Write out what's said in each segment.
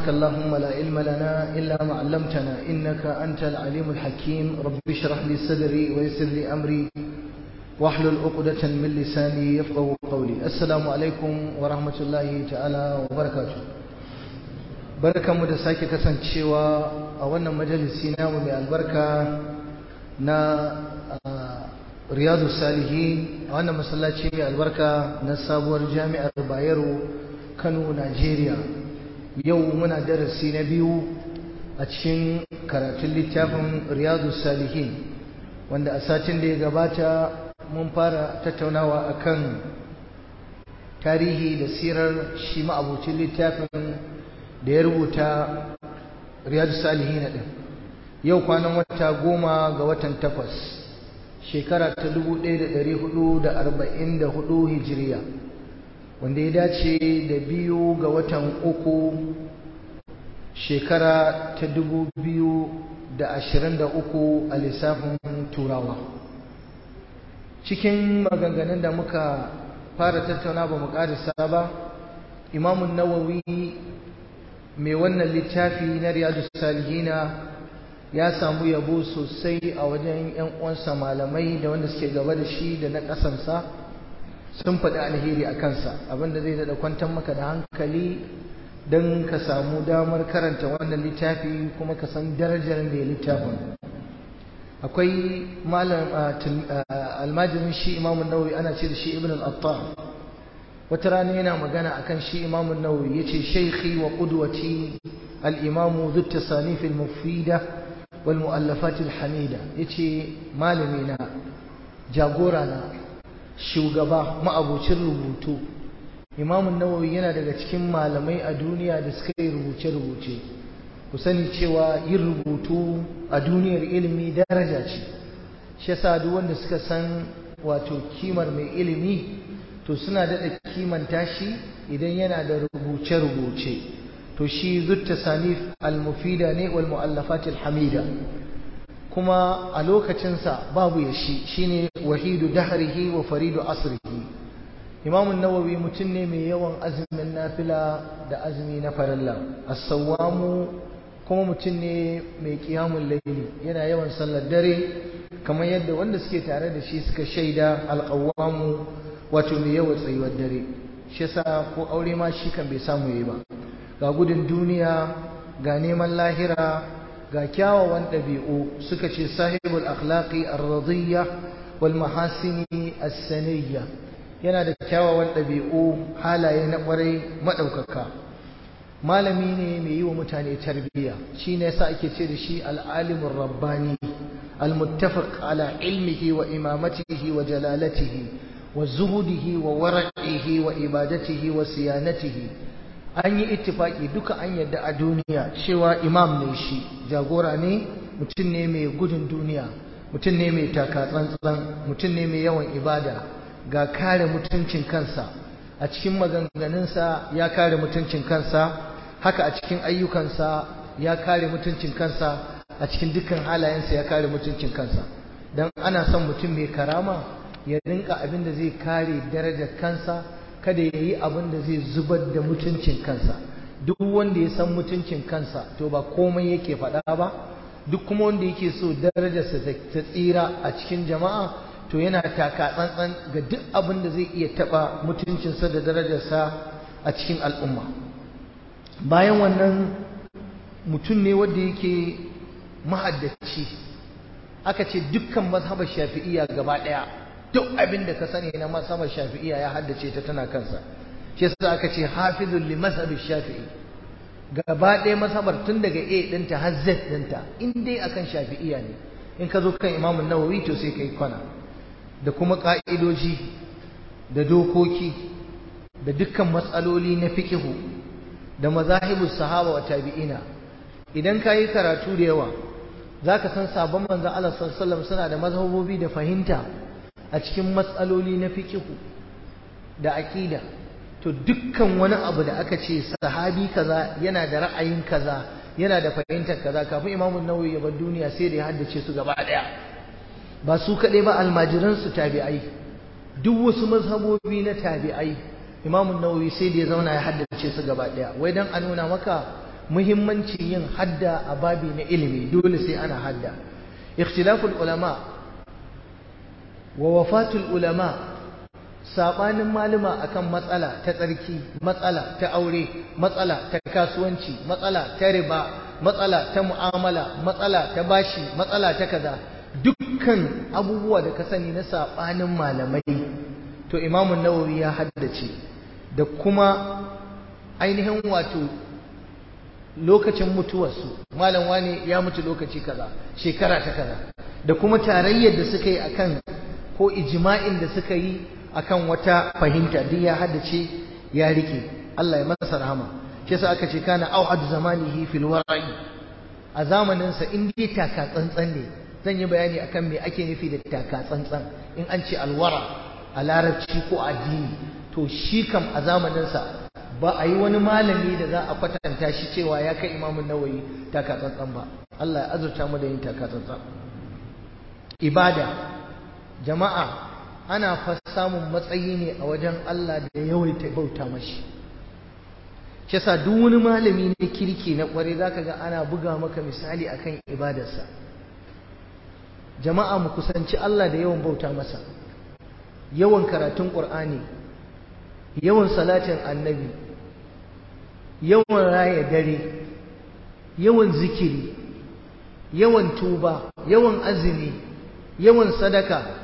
اللهم لا علم لنا إلا ما علمتنا إنك أنت العليم الحكيم رب اشرح لي صدري ويسر لي أمري واحلل عقدة من لساني يفقه قولي السلام عليكم ورحمة الله تعالى وبركاته barkan mu da sake kasancewa a wannan majalisi namu mai albarka na riyadu salihin a wannan masallaci mai albarka na sabuwar jami'ar bayero kano najeriya yau muna darasi na biyu a cikin karatun littafin riyadu salihin wanda a satin da ya gabata mun fara tattaunawa akan tarihi da sirar shi ma'abucin littafin da ya rubuta riyadu salihin din yau kwanan wata goma ga watan takwas shekara ta 1444 hijiriya wanda ya dace da biyu ga watan uku shekara ta 2023 a lissafin turawa cikin maganganun da muka fara tattauna ba mu ƙarisa ba imamun nawawi mai wannan littafi na riyadu salihina ya samu yabo sosai a wajen 'yan uwansa malamai da wanda suke gaba da shi da na ƙasansa sun faɗi alheri a kansa abinda zai daɗa kwantar maka da hankali don ka samu damar karanta wannan littafi kuma ka san darajar mai littafin akwai malam almajirin shi imamun nawawi ana ce da shi ibn al-attar wata rana yana magana akan shi imamun nawawi yace shaykhi wa qudwati al-imamu dhu tasanif al-mufida wal mu'allafat al-hamida yace malami na jagora na shugaba ma'abucin rubutu imamun nawawi yana daga cikin malamai a duniya da suka yi rubuce-rubuce ku sani cewa yin rubutu a duniyar ilimi daraja ce shi yasa duk wanda suka san wato kimar mai ilimi to suna daɗa kimanta shi idan yana da rubuce-rubuce to shi zutta sanif al-mufida ne wal mu'allafat al-hamida kuma a lokacinsa babu ya shi shine wahidu dahrihi wa faridu asrihi imam nawawi mutum ne mai yawan azumin nafila da azumi na farilla as-sawwamu kuma mutum ne mai qiyamul layli yana yawan sallar dare kamar yadda wanda suke tare da shi suka shaida al-qawwamu wato mai yawan tsayuwar dare shi yasa ko aure ma shi kan bai samu yayi ba ga gudun duniya ga neman lahira ga kyawawan ɗabi'u suka ce sahibul akhlaqi ar-radiyya wal mahasini as-saniyya yana da kyawawan ɗabi'u halaye na ƙwarai maɗaukaka malami ne mai yi wa mutane tarbiyya shine yasa ake ce da shi al-alimur rabbani al-muttafaq ala ilmihi wa imamatihi wa jalalatihi wa zuhudihi wa wara'ihi wa ibadatihi wa siyanatihi an yi ittifaki duka an yadda a duniya cewa imam ne shi jagora ne mutum ne mai gudun duniya mutum ne mai taka tsantsan mutum ne mai yawan ibada ga kare mutuncin kansa a cikin maganganunsa ya kare mutuncin kansa haka a cikin ayyukansa ya kare mutuncin kansa a cikin dukkan halayensa ya kare mutuncin kansa don ana son mutum mai karama ya rinka abin da zai kare darajar kansa kada ya yi abin da zai zubar da mutuncin kansa duk wanda ya san mutuncin kansa to ba komai yake faɗa ba duk kuma wanda yake so darajarsa ta tsira a cikin jama'a to yana taka tsantsan ga duk abin da zai iya taɓa mutuncinsa da darajarsa a cikin al'umma bayan wannan mutum ne wanda yake mahaddaci aka ce dukkan mazhabar shafi'iyya gaba ɗaya duk abin da ka sani na masamar shafi'iya ya haddace ta tana kansa shi yasa aka ce hafizul li mazhabi shafi'i gaba ɗaya masabar tun daga A ɗinta har Z ɗinta in dai akan shafi'iya ne in ka zo kan Imam Nawawi to sai kai kwana da kuma ka'idoji da dokoki da dukkan matsaloli na fiqhu da mazahibus sahaba wa tabi'ina idan ka yi karatu da yawa zaka san sabon manzon Allah sallallahu alaihi wasallam suna da mazhabobi da fahimta a cikin matsaloli na fikihu da aƙida to dukkan wani abu da aka ce sahabi kaza yana da ra'ayin kaza yana da fahimtar kaza kafin imamu nawawi ya bar duniya sai da ya haddace su gaba ɗaya ba su kaɗai ba almajiran su tabi'ai duk wasu mazhabobi na tabi'ai imamu nawawi sai da ya zauna ya haddace su gaba ɗaya wai dan a nuna maka muhimmancin yin hadda a babi na ilimi dole sai ana hadda ikhtilaful ulama wa wafatul ulama sabanin malama akan matsala ta tsarki matsala ta aure matsala ta kasuwanci matsala ta riba matsala ta mu'amala matsala ta bashi matsala ta kaza dukkan abubuwa da ka sani na sabanin malamai to imamun nawawi ya haddace da kuma ainihin wato lokacin mutuwarsu malam wani ya mutu lokaci kaza shekara ta kaza da kuma tarayyar da suka yi akan ko ijma'in da suka yi akan wata fahimta duk ya haddace ya rike Allah ya masa rahama shi yasa aka ce kana auhad zamanihi fil wara'i a zamanin sa in dai taka tsantsan ne zan yi bayani akan me ake nufi da taka tsantsan in an ce alwara a larabci ko addini to shi kam a zamanin sa ba a yi wani malami da za a kwatanta shi cewa ya kai imamun nawayi taka tsantsan ba Allah ya azurta mu da yin taka tsantsan ibada jama'a ana fa samun matsayi ne a wajen Allah da yawaita bauta mashi shi yasa duk wani malami ne kirki na kware zaka ga ana buga maka misali akan ibadarsa jama'a mu kusanci Allah da yawan bauta masa yawan karatun Qur'ani yawan salatin annabi yawan raya dare yawan zikiri yawan tuba yawan azumi yawan sadaka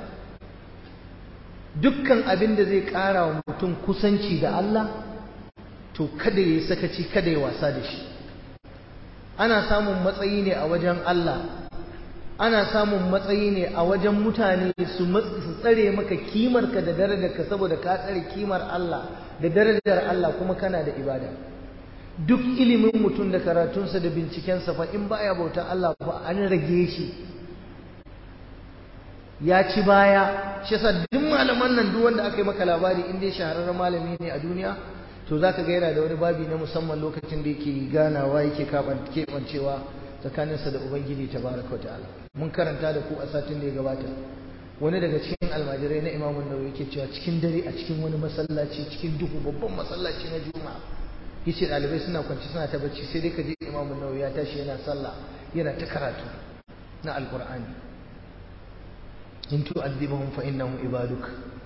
dukkan abin da zai ƙara wa mutum kusanci da Allah to kada ya sakaci kada ya wasa da shi ana samun matsayi ne a wajen Allah ana samun matsayi ne a wajen mutane su tsare maka kimarka da darajarka saboda ka tsare kimar Allah da darajar Allah kuma kana da ibada duk ilimin mutum da karatunsa da bincikensa fa in baya bauta Allah ba an rage shi ya ci baya shi yasa duk malaman nan duk wanda aka yi maka labari in dai shahararren malami ne a duniya to zaka ga yana da wani babi na musamman lokacin da yake ganawa yake keɓancewa tsakaninsa da ubangiji tabaraka wa ta'ala mun karanta da ku a satin da ya gabata wani daga cikin almajirai na imamun nawawi yake cewa cikin dare a cikin wani masallaci cikin duhu babban masallaci na juma'a yace ɗalibai suna kwanci suna ta bacci sai dai ka je imamun nawawi ya tashi yana sallah yana ta karatu na alqur'ani in tu'adhibahum fa innahum ibaduk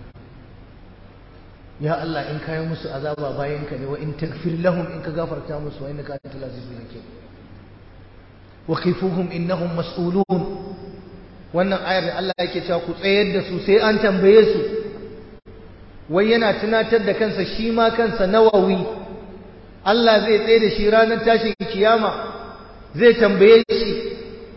ya Allah in kai musu azaba bayan ka ne wa in tagfir lahum in ka gafarta musu wa innaka antal azizul hakim wa qifuhum innahum mas'ulun wannan ayar da Allah yake cewa ku tsayar da su sai an tambaye su wai yana tunatar da kansa shi ma kansa nawawi Allah zai tsaye da shi ranar tashin kiyama zai tambaye shi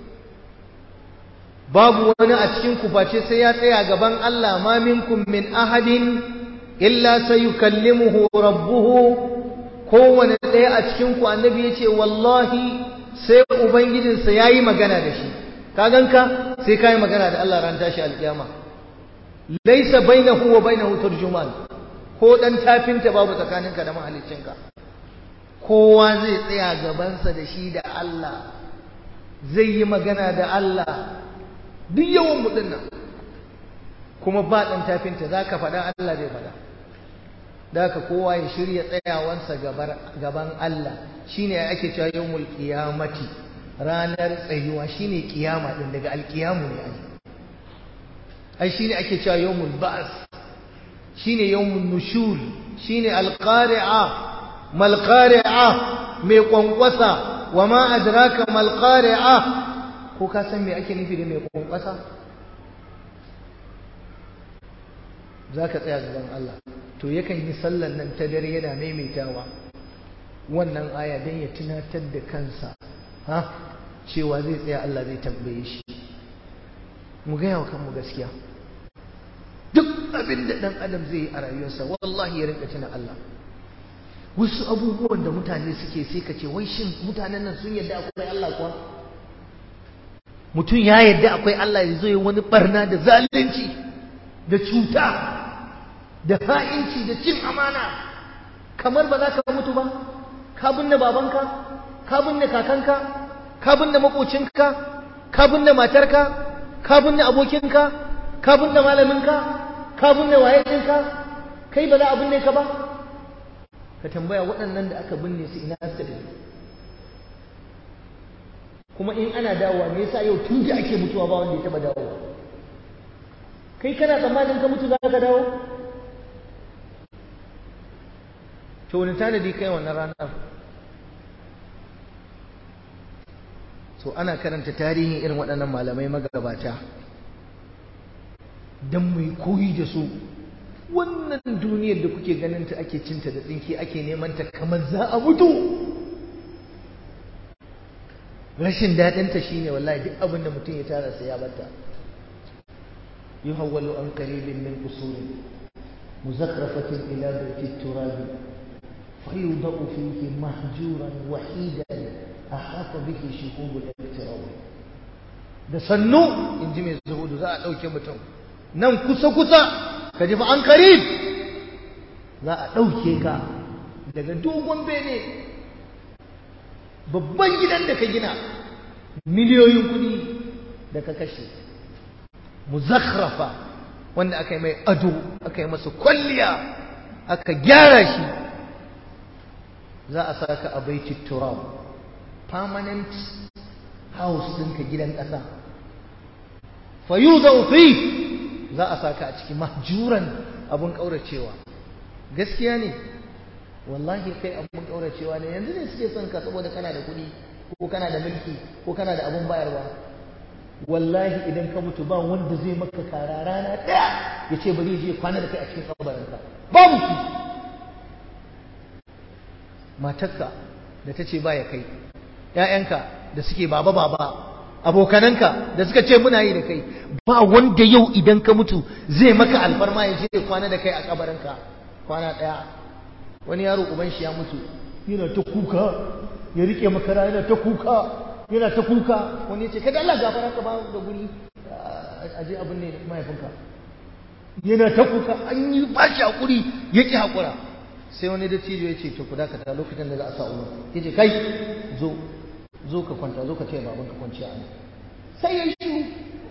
babu wani a cikin ku face sai ya tsaya gaban Allah ma minkum min ahadin illa sayukallimuhu rabbuhu kowane ɗaya a cikin ku annabi yace wallahi sai ubangijinsa yayi magana da shi ka ganka sai kai magana da Allah ran tashi alkiyama laysa bainahu wa bainahu turjuman ko dan tafinta babu tsakaninka da mahaliccinka kowa zai tsaya gabansa da shi da Allah zai yi magana da Allah duk yawan mu dinnan kuma ba dan tafinta zaka faɗa Allah zai faɗa daka kowa ya shirya tsayawansa gaban Allah shine ake cewa yawmul qiyamati ranar tsayuwa shine kiyama din daga alkiyamu ne ai ai shine ake cewa yawmul ba's shine yawmun nushur shine alqari'a mal qari'a mai kwankwasa wama adraka mal qari'a ko ka san me ake nufi da mai kwankwasa zaka tsaya gaban Allah to yakan yi sallan nan ta dare yana maimaitawa wannan aya dan ya tunatar da kansa ha cewa zai tsaya Allah zai tambaye shi mu gaya wa kanmu gaskiya duk abin da ɗan adam zai yi a rayuwarsa wallahi ya rinka tuna Allah wasu abubuwan da mutane suke sai ka ce wai shin mutanen nan sun yadda akwai Allah kuwa mutum ya yadda akwai Allah ya zo yi wani barna da zalunci da cuta da ha'inci da cin amana kamar ba za ka mutu ba ka binne babanka ka binne kakanka ka binne makocinka ka binne matarka ka binne abokinka ka binne malaminka ka binne wayecinka kai ba za a binne ka ba ka tambaya waɗannan da aka binne su ina suka tafi kuma in ana dawowa me yasa yau tun da ake mutuwa ba wanda ya taba dawowa kai kana tsammanin ka mutu za ka dawo to wani tanadi kai wannan ranar so ana karanta tarihin irin waɗannan malamai magabata don mai koyi da su wannan duniyar da kuke ganin ta ake cinta da tsinki ake neman ta kamar za a mutu rashin daɗinta shine wallahi duk abin da mutum ya tara sai ya bata yuhawwalu an qaribin min usulin muzakrafatin ila baiti turabi fayudau fihi mahjuran wahidan ahata bihi shuhubul iktirab da sannu inji mai zuhudu za a ɗauke mutum nan kusa kusa ka ji fa an karib za a ɗauke ka daga dogon bene babban gidan da ka gina miliyoyin kuɗi da ka kashe muzakhrafa wanda aka yi mai ado aka yi masa kwalliya aka gyara shi za a saka a baiti turab permanent house ɗinka gidan ƙasa fayuza fi za a saka a ciki mahjuran abun ƙauracewa gaskiya ne wallahi kai abun ƙauracewa ne yanzu ne suke son ka saboda kana da kuɗi ko kana da mulki ko kana da abun bayarwa wallahi idan ka mutu ba wanda zai maka kara rana ɗaya ya ce bari je kwana da kai a cikin kabarinka babu ki matarka da ta ce baya kai ‘ya'yanka da suke baba baba abokananka da suka ce muna yi da kai ba wanda yau idan ka mutu zai maka alfarma ya je kwana da kai a kabarinka kwana ɗaya wani yaro uban shi ya mutu yana ta kuka ya rike makara yana ta kuka yana ta kuka wani ya ce kada Allah gafara ka ba da guri a je abin ne mahaifinka yana ta kuka an yi ba shi hakuri ya ki hakura sai wani dattijo ya ce to ku dakata lokacin da za a sa umar ya ce kai zo zo ka kwanta zo ka taya baban ka kwanciya a sai ya shiru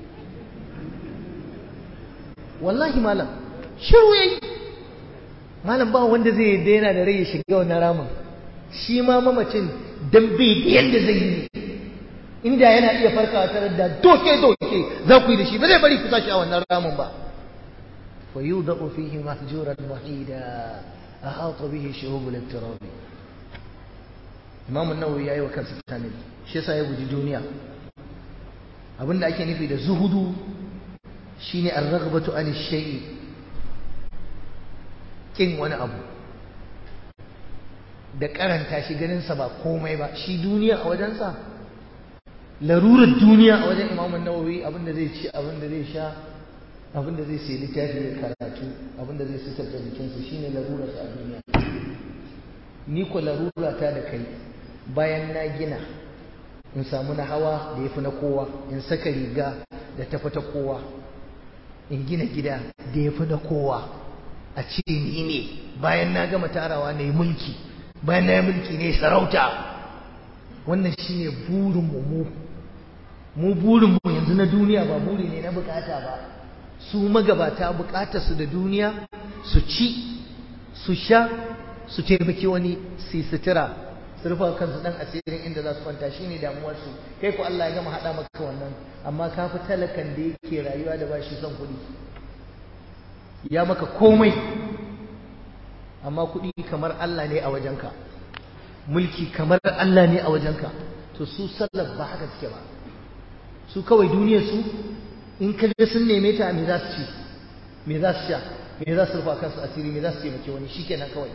wallahi malam shiru yayi malam ba wanda zai yadda yana da rai ya shiga wannan ramin shi ma mamacin dan bai da yadda zai yi inda yana iya farkawa tare da doke doke za ku yi da shi ba zai bari ku sashi a wannan ramin ba fa yudau fihi mahjuran wahida ahata bihi shuhub al-ittirab Imam an-Nawawi yayi wa kansa tanadi shi yasa ya guji duniya abinda ake nufi da zuhudu shine ar-raghbatu an ash-shay'i kin wani abu da karanta shi ganin sa ba komai ba shi duniya a wajensa larurar duniya a wajen Imam an-Nawawi abinda zai ci abinda zai sha abinda zai sayi littafi da karatu abinda zai sitar da jikinsa shine larurar sa a duniya ni ko larura ta da kai bayan na gina in samu na hawa da yafi na kowa in saka riga da tafi ta kowa in gina gida da yafi na kowa a ce ni ne bayan na gama tarawa na yi mulki bayan na yi mulki ne sarauta wannan shine burin mu mu mu burin mu yanzu na duniya ba buri ne na bukata ba su magabata bukatar su da duniya su ci su sha su taimaki wani su sutura su rufa kansu dan asirin inda za su kwanta shine damuwar su kai ko Allah ya gama hada maka wannan amma ka fi talakan da yake rayuwa da bashi son kuɗi ya maka komai amma kuɗi kamar Allah ne a wajenka mulki kamar Allah ne a wajenka to su sallar ba haka suke ba su kawai duniyar su in ka ga sun neme ta me za su ci me za su sha me za su rufa kansu asiri me za su taimake wani shikenan kawai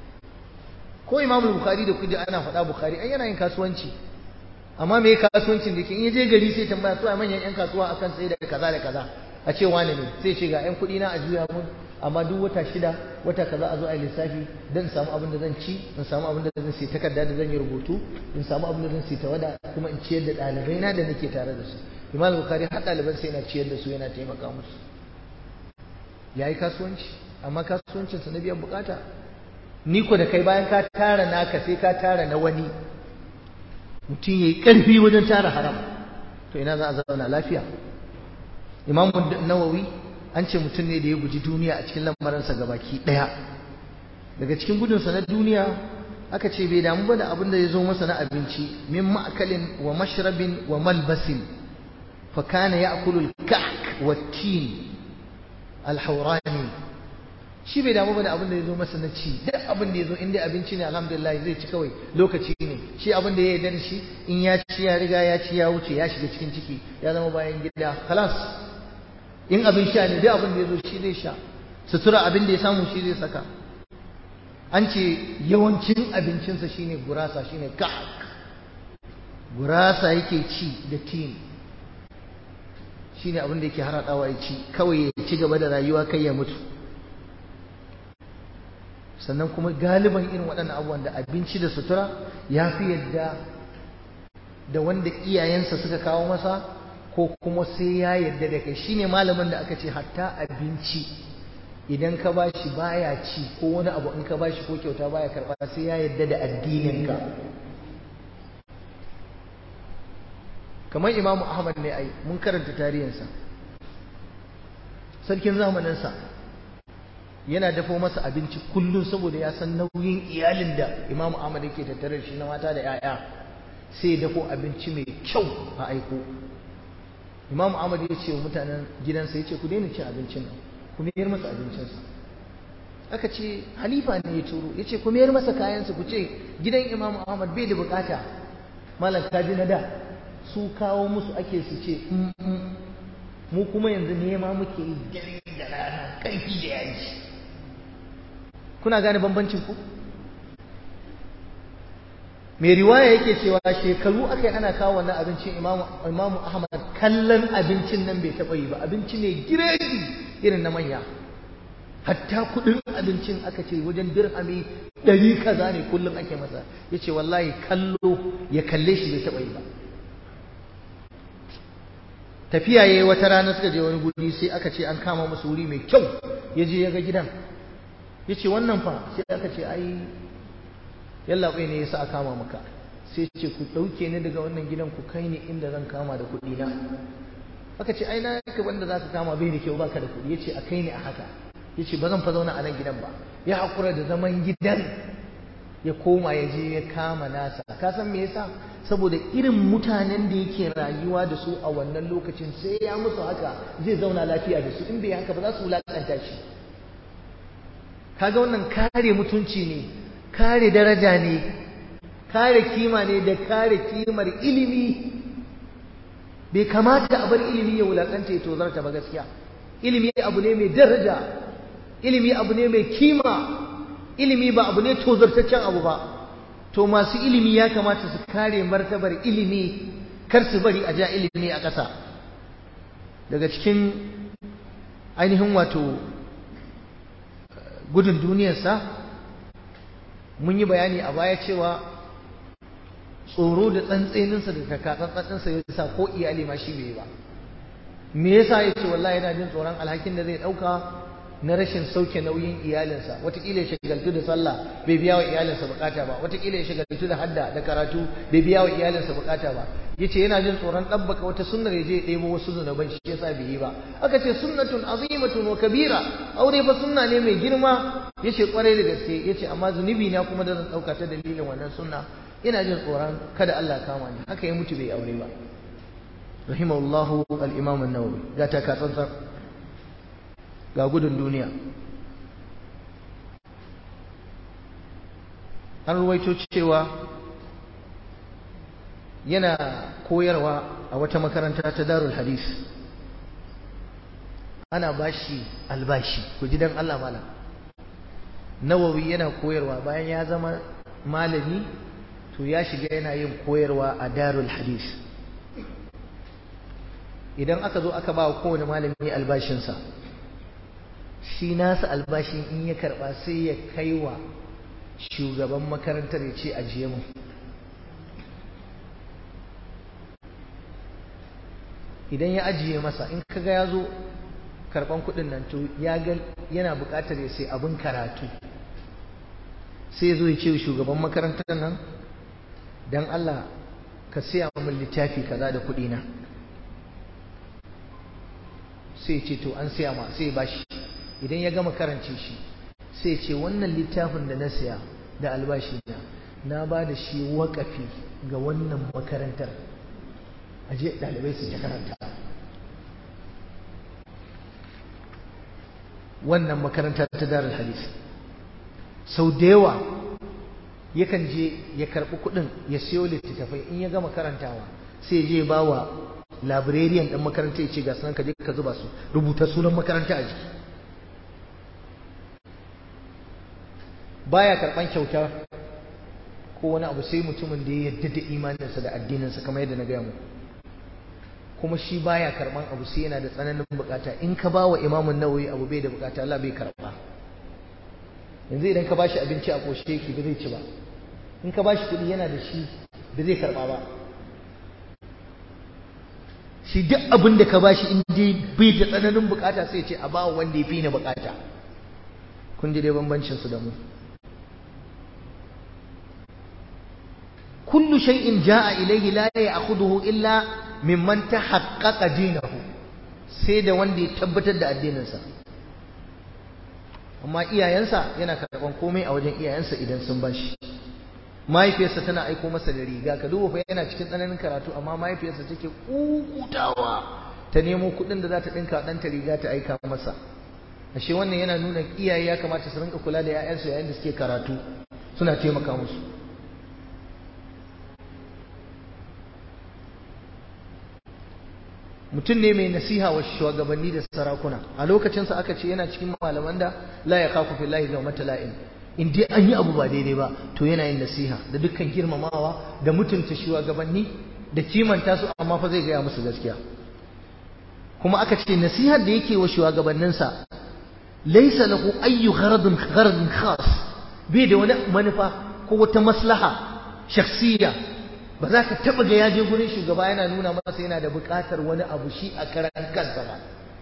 ko Imam Bukhari da kudi ana faɗa Bukhari ai yana yin kasuwanci amma me kasuwancin da ke in je gari sai tambaya to ai manyan yan kasuwa akan sai da kaza da kaza a ce wani ne sai ce ga yan kuɗi na a juya mun amma duk wata shida wata kaza a zo a yi lissafi don in samu abin da zan ci in samu abin da zan sai takarda da zan yi rubutu in samu abin da zan sai tawada kuma in ciyar da ɗalibai na da nake tare da su imam bukari har ɗaliban sai yana ciyar da su yana taimaka musu ya yi kasuwanci amma kasuwancinsa na biyan bukata ni ko da kai bayan ka tara naka sai ka tara na wani mutum ya yi ƙarfi wajen tara haram to ina za a zauna lafiya imam nawawi an ce mutum ne da ya guji duniya a cikin lamarinsa gabaki ɗaya daga cikin gudunsa na duniya aka ce bai damu ba da abin da ya zo masa na abinci min ma'akalin wa mashrabin wa malbasin fa kana ya'kulu al-kahk wa tin al-hawrani shi bai damu ba da abin da ya zo masa na ci duk abin da ya zo in dai abinci ne alhamdulillah zai ci kawai lokaci ne shi abin da ya yarda da shi in ya ci ya riga ya ci ya wuce ya shiga cikin ciki ya zama bayan gida kalas in abin sha ne duk abin da ya zo shi zai sha sutura abin da ya samu shi zai saka an ce yawancin abincinsa shine gurasa shine ka'ak gurasa yake ci da tin shine abin da yake haradawa ya ci kawai ya ci gaba da rayuwa kai ya mutu sannan kuma galiban irin waɗannan abubuwan da abinci da sutura ya fi yadda da wanda iyayensa suka kawo masa ko kuma sai ya yadda da kai shine malamin da aka ce hatta abinci idan ka ba shi baya ci ko wani abu in ka ba shi ko kyauta baya karɓa sai ya yadda da addininka kamar imamu ahmad ne ai mun karanta tarihinsa sarkin zamaninsa yana dafo masa abinci kullum saboda ya san nauyin iyalin da imamu ahmad yake tattare shi na mata da 'ya'ya sai ya dafo abinci mai kyau a aiko imamu ahmad ya ce wa mutanen gidansa ya ce ku daina cin abincin nan ku mayar masa abincinsa aka ce halifa ne ya turo ya ce ku mayar masa kayansa ku ce gidan imamu ahmad bai da bukata malam kaji na da su kawo musu ake su ce mu kuma yanzu nema muke yi dare da rana karfi da yaji kuna gane bambancin ku mai riwaya yake cewa shekaru aka yi ana kawo wannan abincin imamu ahmad kallon abincin nan bai taɓa yi ba abinci ne giredi irin na manya hatta kudin abincin aka ce wajen dirhami ɗari kaza ne kullum ake masa ya ce wallahi kallo ya kalle shi bai taɓa yi ba tafiya ya yi wata rana suka je wani guri sai aka ce an kama musu wuri mai kyau ya je ya ga gidan ya ce wannan fa sai aka ce ai yallaɓai ne ya sa a kama maka sai ce ku ɗauke ni daga wannan gidan ku kai ni inda zan kama da kuɗi na aka ce ai na ka wanda za ka kama bai da kyau baka da kuɗi ya ce a kai ni a haka ya ce ba zan fa zauna a nan gidan ba ya haƙura da zaman gidan ya koma ya je ya kama nasa ka san me yasa saboda irin mutanen da yake rayuwa da su a wannan lokacin sai ya musu haka zai zauna lafiya da su in bai haka ba za su wulakanta shi kaga wannan kare mutunci ne kare daraja ne kare kima ne da kare kimar ilimi bai kamata a bar ilimi ya wulakanta ya tozarta ba gaskiya ilimi abu ne mai daraja ilimi abu ne mai kima ilimi ba abu ne tozartaccen abu ba to masu ilimi ya kamata su kare martabar ilimi kar su bari a ja ilimi a ƙasa daga cikin ainihin wato gudun duniyarsa mun yi bayani a baya cewa tsoro da tsantseninsa da takatsantsansa ya sa ko iyali ma shi bai ba me yasa ya ce wallahi yana jin tsoron alhakin da zai ɗauka na rashin sauke nauyin iyalinsa watakila ya shagaltu da sallah bai biya wa iyalinsa bukata ba watakila ya shagaltu da hadda da karatu bai biya wa iyalinsa bukata ba yace yana jin tsoron ɗabbaka wata sunnar ya je ya ɗebo wasu zunuban shi yasa bai yi ba aka ce sunnatun azimatun wa kabira aure fa sunna ne mai girma yace kwarai da gaske yace amma zunubi na kuma da zan ɗauka ta dalilin wannan sunna ina jin tsoron kada Allah kama ni haka ya mutu bai aure ba rahimahullahu al-imam an-nawawi ga ta ka tsantsar ga gudun duniya an ruwaito cewa yana koyarwa a wata makaranta ta darul hadis ana bashi albashi ku ji dan Allah malam nawawi yana koyarwa bayan ya zama malami to ya shiga yana yin koyarwa a darul hadis idan aka zo aka ba wa kowane malami albashinsa shi nasa albashin in ya karba sai ya kai wa shugaban makarantar ya ce ajiye mu idan ya ajiye masa in kaga ya zo karban kudin nan to ya ga yana bukatar ya sai abin karatu sai ya zo ya ce shugaban makarantar nan don Allah ka siya min littafi kaza da kudi na sai ce to an siya ma sai ba shi idan ya gama karance shi sai ce wannan littafin da na siya da albashi na na ba da shi waƙafi ga wannan makarantar aje ɗalibai su ta karanta wannan makaranta ta darar hadis sau da yawa yakan je ya karɓi kuɗin ya siyo littattafai in ya gama karantawa sai je ba wa librarian ɗin makaranta ya ce ga sunan ka je ka zuba su rubuta sunan makaranta a jiki baya karɓan kyauta ko wani abu sai mutumin da ya yarda da imaninsa da addininsa kamar yadda na gaya muku kuma shi baya karban abu sai yana da tsananin bukata in ka ba wa imamun nawawi abu bai da bukata Allah bai karba yanzu idan ka ba shi abinci a koshe yake ba zai ci ba in ka ba shi kuɗi yana da shi ba zai karba ba shi duk abin da ka ba shi in dai bai da tsananin bukata sai ce a ba wanda ya fi ni bukata kun ji dai bambancin su da mu kullu shay'in jaa ilayhi la ya'khudhuhu illa mimman tahaqqaqa dinahu sai da wanda ya tabbatar da addininsa amma iyayensa yana karban komai a wajen iyayensa idan sun bashi mahaifiyarsa tana aiko masa da riga ka duba fa yana cikin tsananin karatu amma mahaifiyarsa take kukutawa ta nemo kuɗin da za ta ɗinka ɗanta riga ta aika masa ashe wannan yana nuna iyaye ya kamata su rinka kula da 'ya'yansu yayin da suke karatu suna taimaka musu mutum ne mai nasiha wa shugabanni da sarakuna a lokacinsa aka ce yana cikin malaman da la ya kafu fillahi da mata la'in in dai an yi abu ba daidai ba to yana yin nasiha da dukkan girmamawa da mutunta shugabanni da kimanta su amma fa zai gaya musu gaskiya kuma aka ce nasihar da yake wa shugabanninsa laysa lahu ayyu gharadun gharadun khas bai da wani manufa ko wata maslaha shakhsiyya ba za ka taɓa ga ya je gurin shugaba yana nuna masa yana da buƙatar wani abu shi a karan kansa ba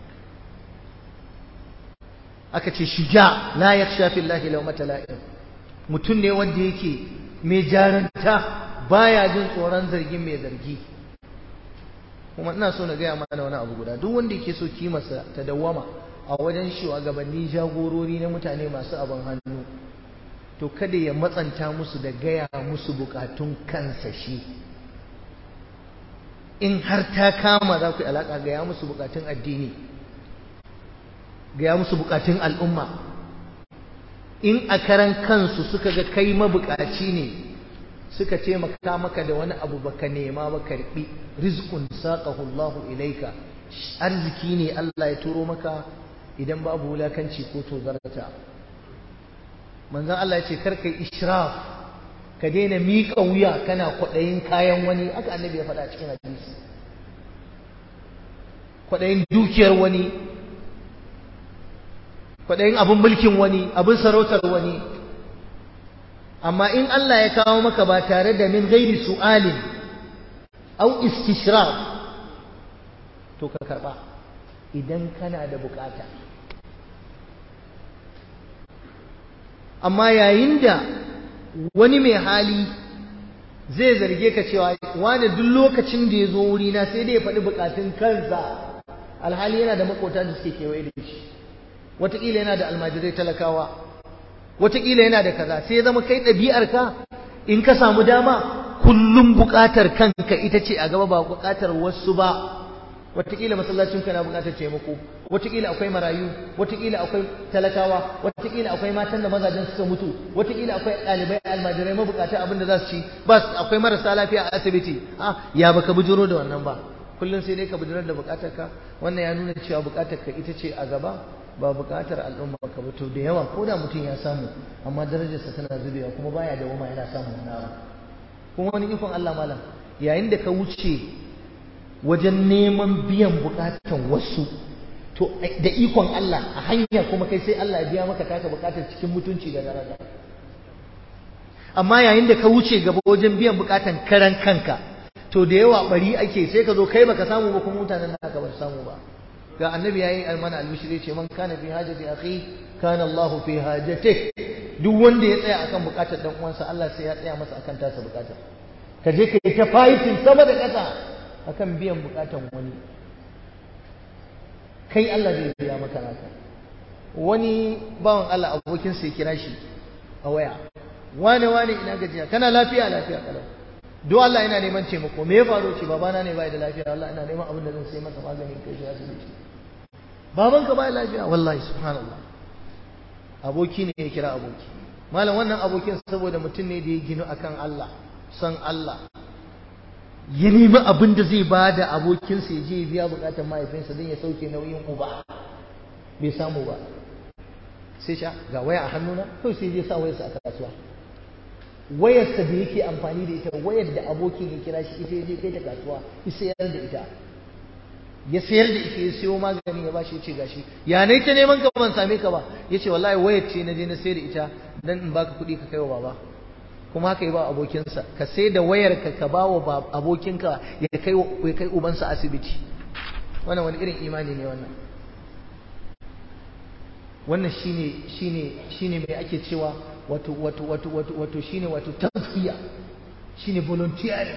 aka ce shuja la yakhsha fillahi lawmata la'im mutum ne wanda yake mai jaranta baya jin tsoron zargin mai zargi kuma ina so na gaya mana wani abu guda duk wanda yake so kimarsa ta dawwama a wajen shugabanni jagorori na mutane masu abin hannu to kada ya matsanta musu da gaya musu bukatun kansa shi in har ta kama za ku yi alaƙa gaya musu bukatun addini gaya musu bukatun al'umma in a karan kansu suka ga kai mabukaci ne suka ce maka maka da wani abu baka nema ba karbi rizqun saqahu Allahu ilaika arziki ne Allah ya turo maka idan babu wulakanci ko tozarta manzon Allah ya ce kar kai israf ka daina miƙa wuya kana kwaɗayin kayan wani aka annabi ya faɗa cikin hadisi kwaɗayin dukiyar wani kwaɗayin abin mulkin wani abin sarautar wani amma in Allah ya kawo maka ba tare da min gairi su'alin au istishraf to ka karɓa idan kana da bukata amma yayin da wani mai hali zai zarge ka cewa wani duk lokacin da ya zo wurina sai dai ya faɗi bukatun kansa alhali yana da makota da suke kewaye da shi wataƙila yana da almajirai talakawa wataƙila yana da kaza sai ya zama kai ɗabi'arka in ka samu dama kullum buƙatar kanka ita ce a gaba ba buƙatar wasu ba wataƙila masallacin ka na buƙatar taimako wataƙila akwai marayu wataƙila akwai talakawa wataƙila akwai matan da mazajen suka mutu wataƙila akwai ɗalibai almajirai mabukata abin da za su ci ba akwai marasa lafiya a asibiti ah ya baka bujuro da wannan ba kullum sai dai ka bujurar da buƙatar ka wannan ya nuna cewa buƙatar ka ita ce a gaba ba buƙatar al'umma ka ba to da yawa ko da mutum ya samu amma darajarsa tana zubewa kuma baya da wama yana samun wani abu kuma wani ikon Allah malam yayin da ka wuce wajen neman biyan bukatan wasu to da ikon Allah a hanya kuma kai sai Allah ya biya maka taka bukatar cikin mutunci da daraja amma yayin da ka wuce gaba wajen biyan bukatan karan kanka to da yawa bari ake sai ka zo kai baka samu ba kuma mutanen naka ba su samu ba ga annabi yayi almana albishiri ce man kana fi hajati akhi kana Allah fi hajatihi duk wanda ya tsaya akan bukatar dan uwansa Allah sai ya tsaya masa akan tasa bukatar ka je ka yi ta fighting sama da kasa akan biyan bukatan wani kai Allah zai biya maka naka wani bawan Allah abokin sai kira shi a waya wane wane ina gajiya kana lafiya lafiya kalau do Allah ina neman taimako me ya faru ce babana ne bai da lafiya Allah ina neman abin da zan sai masa maganin kai shi asibiti babanka bai lafiya wallahi subhanallah aboki ne ya kira aboki malam wannan abokin saboda mutum ne da ya ginu akan Allah san Allah ya nemi abin da zai ba da abokinsa ya je ya biya bukatar mahaifinsa don ya sauke nauyin uba bai samu ba sai sha ga waya a hannuna kawai sai je sa wayarsa a kasuwa wayarsa da yake amfani da ita wayar da abokin ya kira shi ita ya je kai ta kasuwa ya sayar da ita ya sayar da ita ya siyo magani ya bashi ya ce gashi ya nai ta neman ka ban same ka ba ya ce wallahi wayar ce na je na sayar da ita dan in baka kuɗi ka kai wa baba kuma haka yi ba abokinsa ka sai da wayar ka ka ba wa abokinka ya kai ya kai ubansa asibiti wannan wani irin imani ne wannan wannan shine shine shine mai ake cewa wato wato wato wato wato shine wato tazkiya shine volunteering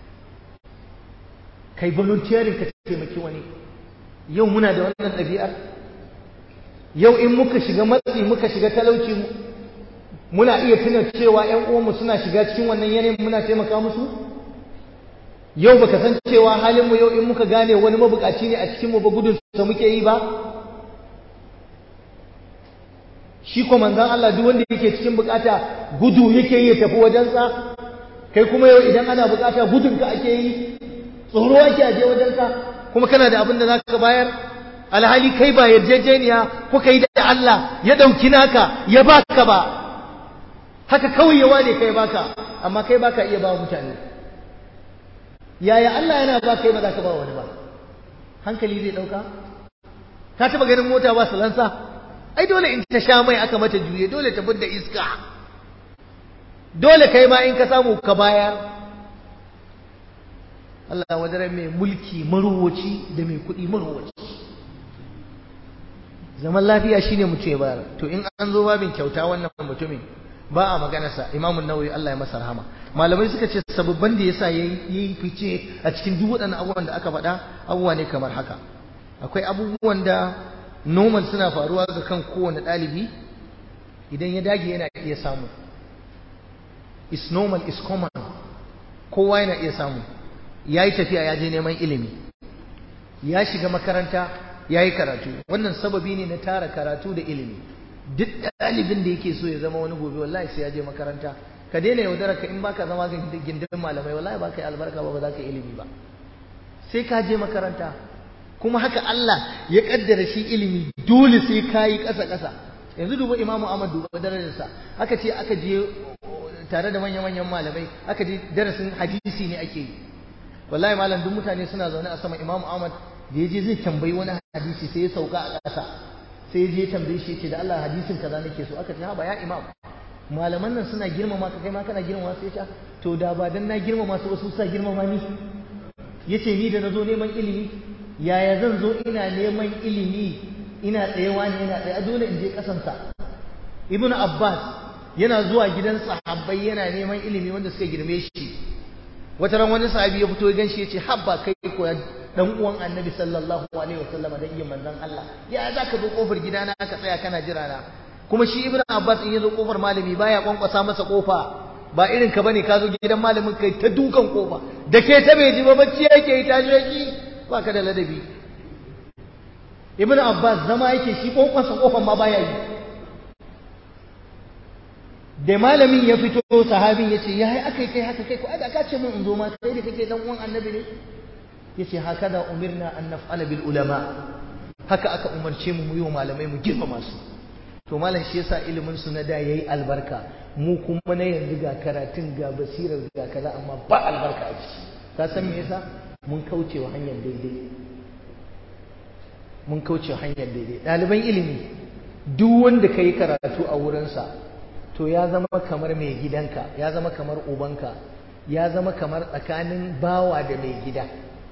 kai volunteering ka taimaki wani yau muna da wannan ɗabi'ar yau in muka shiga matsi muka shiga talauci muna iya tuna cewa ƴan uwanmu suna shiga cikin wannan yanayin muna taimaka musu yau baka san cewa halin mu yau in muka gane wani mabukaci ne a cikin mu ba gudun sa muke yi ba shi ko manzon Allah duk wanda yake cikin bukata gudu yake yi ya tafi wajensa kai kuma yau idan ana bukata gudun ka ake yi tsoro ake aje wajenka kuma kana da abin da zaka bayar alhali kai ba yarjejeniya kuka yi da Allah ya dauki naka ya baka ba haka kawai ya wane kai baka amma kai baka iya ba mutane yaya Allah yana ba kai ba za ka ba wani ba hankali zai dauka ka taba ganin mota ba salansa ai dole in ta sha mai aka mata juye dole ta fidda iska dole kai ma in ka samu ka bayar Allah wadare mai mulki maruwaci da mai kuɗi maruwaci zaman lafiya shine mutum ya bayar to in an zo babin kyauta wannan mutumin ba a maganarsa imamun nawawi Allah ya masa rahama malamai suka ce sababban da yasa yayi fice a cikin duk waɗannan abubuwan da aka faɗa abubuwa ne kamar haka akwai abubuwan da normal suna faruwa ga kan kowane ɗalibi idan ya dage yana iya samu is normal is common kowa yana iya samu ya yi tafiya ya je neman ilimi ya shiga makaranta ya yi karatu wannan sababi ne na tara karatu da ilimi duk ɗalibin da yake so ya zama wani gobe wallahi sai ya je makaranta ka daina yaudara ka in baka zama gindin malamai wallahi ba ka yi albarka ba ba za ka yi ilimi ba sai ka je makaranta kuma haka Allah ya kaddara shi ilimi dole sai ka yi ƙasa ƙasa yanzu duba imamu Ahmad duba darajarsa aka ce aka je tare da manyan manyan malamai aka je darasin hadisi ne ake yi wallahi malam duk mutane suna zaune a sama imamu Ahmad da ya je zai tambayi wani hadisi sai ya sauka a ƙasa sai je tambaye shi ce da Allah hadisin kaza nake so aka ce ha ba ya imam malaman nan suna girmama ka kai ma kana girmama sai ta to da ba dan na girmama su wasu sa girmama ni yace ni da nazo neman ilimi yaya zan zo ina neman ilimi ina tsayewa ne yana tsaye dole in je kasan sa ibnu abbas yana zuwa gidan sahabbai yana neman ilimi wanda suka girme shi wata ran wani sahabi ya fito ya ganshi yace habba kai ko dan uwan annabi sallallahu alaihi wasallama dan yin manzon Allah ya za ka zo kofar gidana ka tsaya kana jira na kuma shi ibnu abbas in ya zo kofar malami baya kwankwasa masa kofa ba irin ka bane ka zo gidan malamin kai ta dukan kofa da ke ta bai ji ba bacci yake yi tashi yake ba ka da ladabi ibnu abbas zama yake shi kwankwasa kofar ma baya yi da malamin ya fito sahabin ya ce ya yi aka kai haka kai ko ai da ka ce mun in zo ma kai da kake dan uwan annabi ne yace hakada umirna an naf'ala bil ulama haka aka umarce mu mu yi wa malamai mu girmama su to malam shi yasa ilimin su na da yayi albarka mu kuma na yanzu ga karatun ga basirar ga kaza amma ba albarka a ciki ka san me yasa mun kauce wa hanyar daidai mun kauce wa hanyar daidai ɗaliban ilimi duk wanda ka yi karatu a wurinsa to ya zama kamar mai gidanka ya zama kamar ubanka ya zama kamar tsakanin bawa da mai gida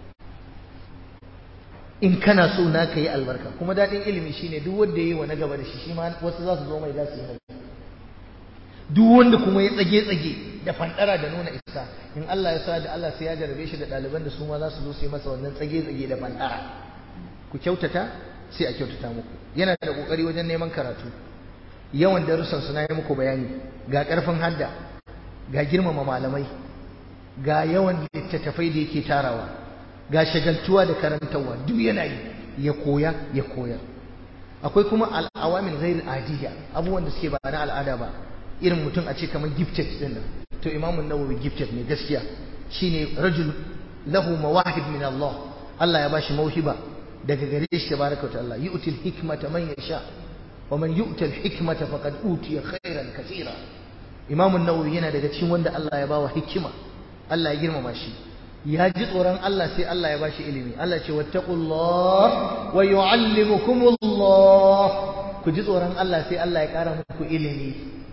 in kana so na ka yi albarka kuma daɗin ilimi shine duk wanda ya yi wa na gaba da shi shi ma wasu za su zo mai za su yi duk wanda kuma ya tsage-tsage da fandara da nuna isa in Allah ya sa da Allah sai ya jarabe shi da ɗaliban da su ma za su zo su yi masa wannan tsage-tsage da fandara ku kyautata sai a kyautata muku yana da kokari wajen neman karatu yawan darussan su na yi muku bayani ga ƙarfin hadda ga girmama malamai ga yawan littattafai da yake tarawa ga shagaltuwa da karantarwa duk yana yi ya koya ya koyar akwai kuma al'awamin ghair adiyya abubuwan da suke ba na al'ada ba irin mutum a ce kamar gifted din nan to imamun nawawi gifted ne gaskiya shine rajul lahu mawahib min Allah Allah ya bashi mauhiba daga gare shi tabaraka wa ta'ala yu'til hikmata man yasha wa man yu'tal hikmata faqad utiya khairan katira imamun nawawi yana daga cikin wanda Allah ya bawa hikima Allah ya girmama shi ya ji tsoron Allah sai Allah ya bashi ilimi Allah ce wattaqullah wa yu'allimukumullah ku ji tsoron Allah sai Allah ya kara muku ilimi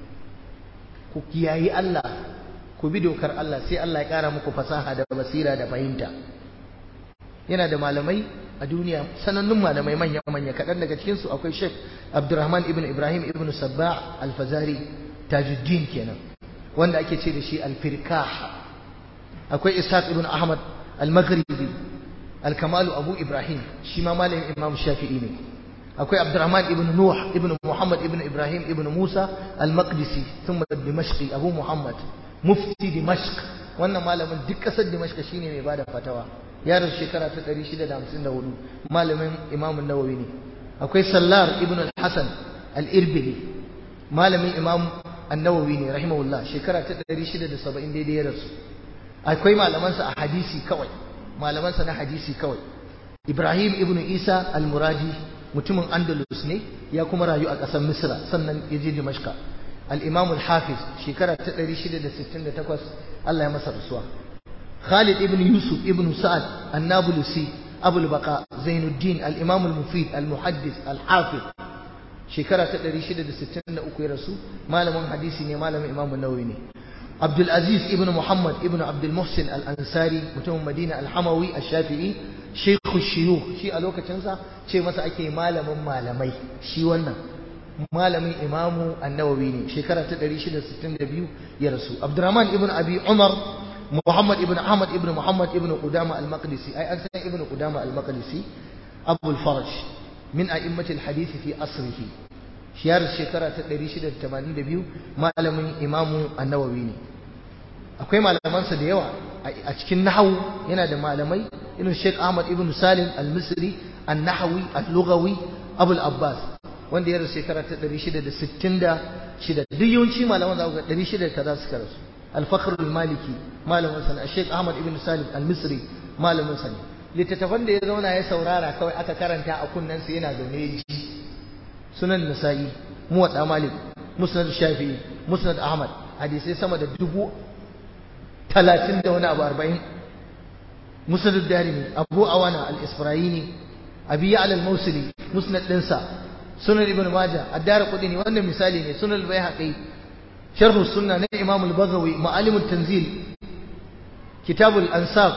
ku kiyayi Allah ku bi dokar Allah sai Allah ya kara muku fasaha da basira da fahimta yana da malamai a duniya sanannun malamai manya manya kaɗan daga cikin su akwai Sheikh Abdurrahman ibn Ibrahim ibn Sabba al-Fazari Tajuddin kenan wanda ake ce da shi al-Firkah akwai Ishaq ibn Ahmad al-Maghribi al-Kamalu Abu Ibrahim shi ma malamin Imam Shafi'i ne akwai Abdurrahman ibn Nuh ibn Muhammad ibn Ibrahim ibn Musa al-Maqdisi thumma Dimashqi Abu Muhammad mufti Dimashq wannan malamin duk kasar Dimashq shine mai bada fatawa ya rasu shekara ta 654 malamin Imam Nawawi ne akwai Sallar ibn al-Hasan al-Irbili malamin Imam An-Nawawi ne rahimahullah shekara ta 670 daidai ya rasu akwai malamansa a hadisi kawai malamansa na hadisi kawai Ibrahim ibn Isa al-Muradi mutumin Andalus ne ya kuma rayu a ƙasar Misra sannan ya je Dimashqa al-Imam al-Hafiz shekara ta 668 Allah ya masa rasuwa Khalid ibn Yusuf ibn Sa'ad an-Nablusi Abu al-Baqa Zainuddin al-Imam al-Mufid al-Muhaddis al-Hafiz shekara ta 663 ya rasu malamin hadisi ne malamin Imam an-Nawawi ne عبد العزيز ابن محمد ابن عبد المحسن الأنصاري متوم مدينة الحموي الشافعي شيخ الشيوخ شي ألوكا تنسى شي مسا أكي مالم مالمي شي ونا مالمي إمام النووي شكرا تدري شدة ستين دبيو يا رسول عبد الرحمن ابن أبي عمر محمد ابن أحمد ابن محمد ابن قدامة المقدسي أي أنسان ابن قدامة المقدسي أبو الفرج من أئمة الحديث في أصره shiyar shekara ta 682 malamin imamu annawawi ne akwai malamansa da yawa a cikin nahawu yana da malamai irin Sheikh Ahmad ibn Salim al-Misri an-Nahawi al-Lughawi Abu al-Abbas wanda ya rasu shekara ta 666 duk yawanci malaman za ku ga 600 kaza suka rasu al-Fakhr al-Maliki malamin sa Sheikh Ahmad ibn Salim al-Misri malamin sa ne littattafan da ya zauna ya saurara kawai aka karanta a kunnen sa yana zaune ya ji sunan nasa'i muwadda malik musnad shafi'i musnad ahmad hadisai sama da dubu talatin da wani abu arba'in musnad darimi abu awana al-isfirayini abi ya'la al-mawsili musnad dinsa sunan ibn majah ad-dar qudini wannan misali ne sunan al-baihaqi sharh sunna na imam al-baghawi ma'alim at-tanzil kitab al-ansab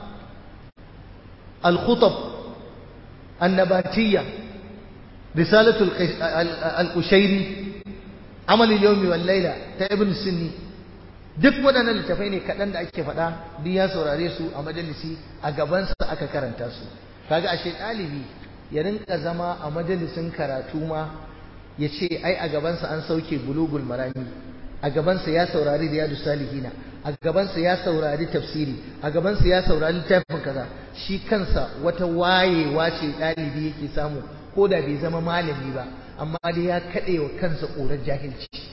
al-khutab an-nabatiyya رسالة القشيري عمل اليوم والليلة تا ابن السني duk waɗannan littafai ne kaɗan da ake faɗa duk ya saurare su a majalisi a gabansa aka karanta su kaga ashe ɗalibi ya rinka zama a majalisin karatu ma ya ce ai a gabansa an sauke bulugul marami a gabansa ya saurari riyadu salihina a gabansa ya saurari tafsiri a gabansa ya saurari littafin kaza shi kansa wata wayewa ce ɗalibi yake samu ko da bai zama malami ba amma dai ya kaɗe wa kansa ƙorar jahilci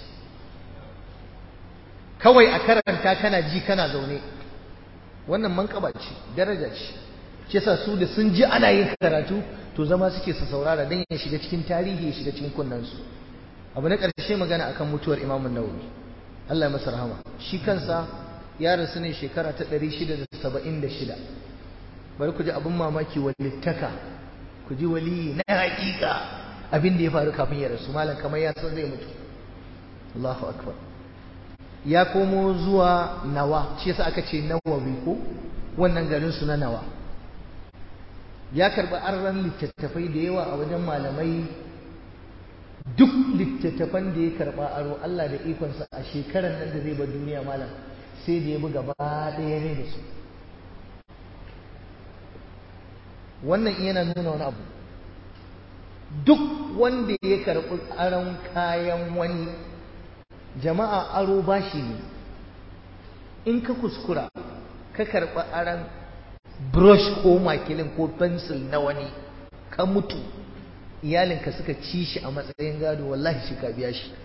kawai a karanta kana ji kana zaune wannan manƙaba ce daraja ce shi yasa su da sun ji ana yin karatu to zama suke su saurara don ya shiga cikin tarihi ya shiga cikin kunnensu abu na ƙarshe magana akan mutuwar imamun nawawi Allah ya masa rahama shi kansa ya rasu ne shekara ta 676 bari ku ji abin mamaki walittaka ku ji waliyi na hakika abin da ya faru kafin ya rasu malam kamar ya san zai mutu Allahu akbar ya komo zuwa nawa shi yasa aka ce nawawi ko wannan garin su na nawa ya karbi arran littattafai da yawa a wajen malamai duk littattafan da ya karba aro Allah da ikonsa a shekarar nan da zai bar duniya malam sai da ya bi gaba ɗaya ne da su wannan yana nuna wani abu duk wanda ya karɓi aron kayan wani jama'a aro bashi ne in ka kuskura ka karɓi aron brush ko makilin ko pencil na wani ka mutu iyalinka suka ci shi a matsayin gado wallahi shi ka biya shi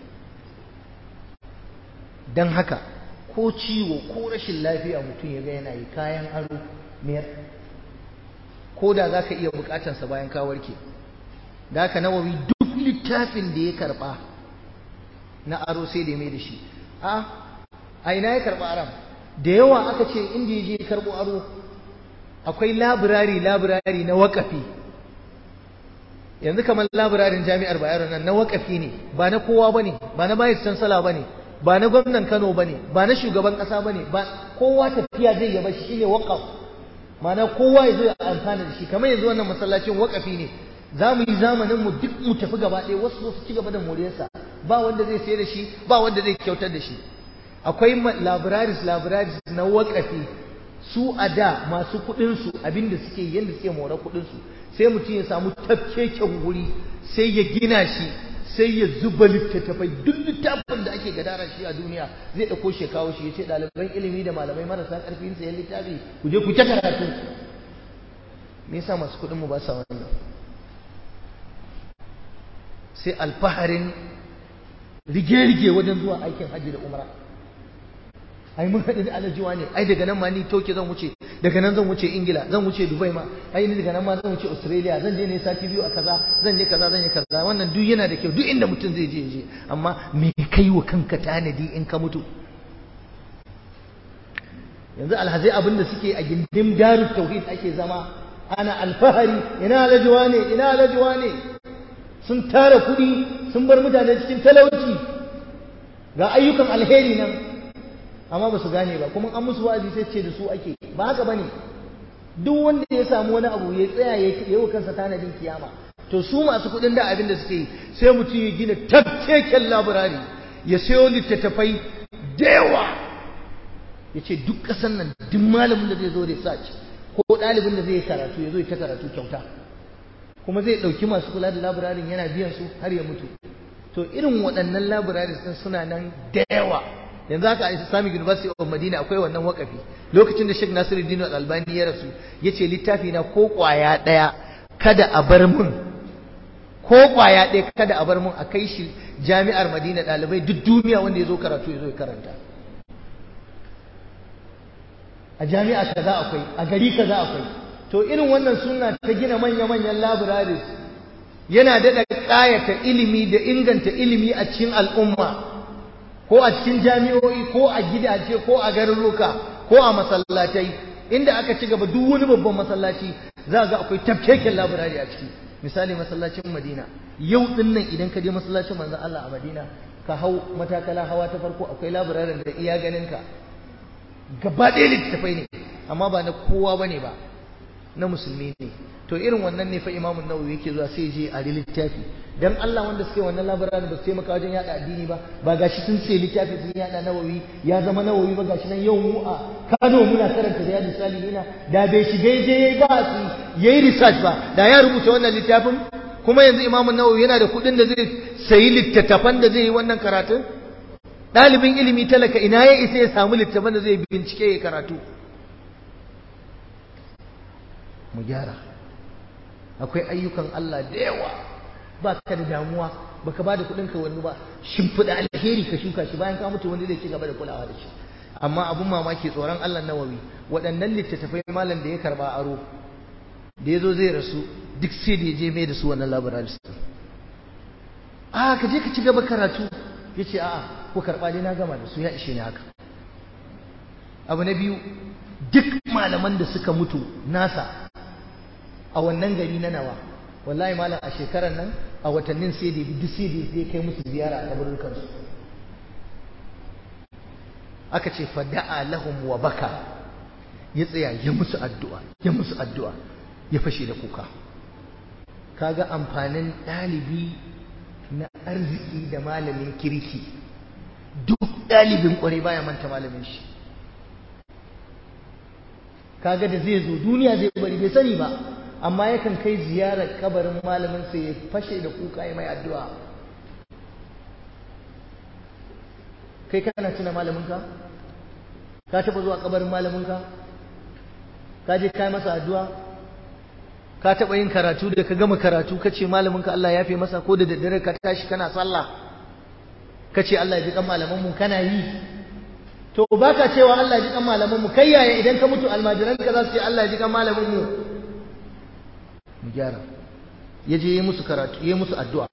don haka ko ciwo ko rashin lafiya mutum ya ga yana yi kayan aro mayar ko da za ka iya bukatansa bayan ka warke da haka nawawi duk littafin da ya karba na aro sai da mai da shi a a ina ya karba aram da yawa aka ce inda ya je karbo aro akwai labirari labirari na wakafi yanzu kamar labirarin jami'ar bayero nan na wakafi ne ba na kowa bane ba na bayar sansala bane ba na gwamnan Kano bane ba na shugaban kasa bane ba kowa tafiya zai yaba shi shine waqaf ma'ana kowa ya zo ya amfana da shi kamar yanzu wannan masallacin wakafi ne za mu yi zamanin mu duk mu tafi gaba ɗaya wasu su ci gaba da moriyarsa ba wanda zai sayar da shi ba wanda zai kyautar da shi akwai libraries libraries na wakafi su a da masu kuɗinsu abinda suke yadda suke mora kuɗinsu sai mutum ya samu tafkeken wuri sai ya gina shi sai ya zuba littattafai duk littafin da ake gadara shi a duniya zai ɗauko shi kawo shi ya ce ɗaliban ilimi da malamai marasa ƙarfin sayan littafi ku je ku ta karatu me yasa masu kuɗin mu ba sa wannan sai alfaharin rige-rige wajen zuwa aikin hajji da umra ai mun haɗu da alajiwa ne ai daga nan ma ni toke zan wuce daga nan zan wuce ingila zan wuce dubai ma ai ni daga nan ma zan wuce australia zan je ne sati biyu a kaza zan je kaza zan je kaza wannan duk yana da kyau duk inda mutum zai je je amma me kai wa kanka tanadi in ka mutu yanzu alhazai abin da suke a gindin darut tauhid ake zama ana alfahari ina alajiwa ne ina alajiwa ne sun tara kuɗi sun bar mutane cikin talauci ga ayyukan alheri nan amma ba su gane ba kuma an musu wa'azi sai ce da su ake ba haka bane duk wanda ya samu wani abu ya tsaya ya yi wa kansa tanadin kiyama to su masu kuɗin da abin da suke yi sai mutum ya gina tafkeken laburari ya sayo littattafai da yawa ya ce duk ƙasan nan duk malamin da zai zo research ko ɗalibin da zai yi karatu ya zo ya ta karatu kyauta kuma zai ɗauki masu kula da labirarin yana biyan su har ya mutu to irin waɗannan labirarin sun suna nan da yawa yanzu haka a Islamic University of Madina akwai wannan wakafi lokacin da Sheikh Nasiruddin Al-Albani ya rasu yace littafi na ko kwaya daya kada a bar mun ko kwaya daya kada a bar mun a kai shi jami'ar Madina dalibai duk duniya wanda ya zo karatu ya zo ya karanta a jami'a kaza akwai a gari kaza akwai to irin wannan sunna ta gina manya-manyan libraries yana daɗa ƙayata ilimi da inganta ilimi a cikin al'umma ko a cikin jami'o'i ko a gidaje ko a garuruka ko a masallatai inda aka ci gaba duk wani babban masallaci za ga akwai tafkeken labirari a ciki misali masallacin Madina yau din nan idan ka je masallacin manzon Allah a Madina ka hau matakala hawa ta farko akwai labirarin da iya ganin ka gaba ɗaya littattafai ne amma ba na kowa bane ba na musulmi ne to irin wannan ne fa imamu nawawi yake zuwa sai je a littafi dan Allah wanda suke wannan labarin ba su taimaka wajen yada addini ba ba gashi sun ce littafi sun yada nawawi ya zama nawawi ba gashi nan yau mu a Kano muna karanta riyadu salihina da bai shiga je yayi ba su yayi research ba da ya rubuta wannan littafin kuma yanzu imamu nawawi yana da kuɗin da zai sayi littattafan da zai yi wannan karatun ɗalibin ilimi talaka ina ya isa ya samu littattafan da zai bincike ya karatu mu gyara akwai ayyukan Allah da yawa ba ka da damuwa baka ba da kuɗin ka wani ba shimfiɗa alheri ka shuka shi bayan ka mutu wani zai ci gaba da kulawa da shi amma abun mamaki tsoron Allah nawawi waɗannan littattafai malam da ya karba aro da ya zo zai rasu duk sai da ya je mai da su wannan labarai a ka je ka ci gaba karatu ya ce a'a ko karɓa dai na gama da su ya ishe ni haka abu na biyu duk malaman da suka mutu nasa a wannan gari na nawa wallahi malam a shekarar nan a watannin sai da duk sai da zai kai musu ziyara a kaburukan su aka ce fada'a lahum wa baka ya tsaya ya musu addu'a ya musu addu'a ya fashe da kuka kaga amfanin ɗalibi na arziki da malamin kirki duk ɗalibin ƙwarai baya manta malamin shi kaga da zai zo duniya zai bari bai sani ba amma yakan kai ziyarar kabarin malamin sa ya fashe da kuka ya mai addu'a kai kana tuna malaminka ka taba zuwa kabarin malaminka ka je kai masa addu'a ka taba yin karatu da ka gama karatu ka ce malaminka Allah ya fi masa ko da daddare ka tashi kana sallah ka ce Allah ya ji kan malamanmu kana yi to baka cewa Allah ya ji kan malamanmu kai yaya idan ka mutu almajiran ka za su ce Allah ya ji kan malamanmu mu gyara ya je yi musu karatu ya musu addu'a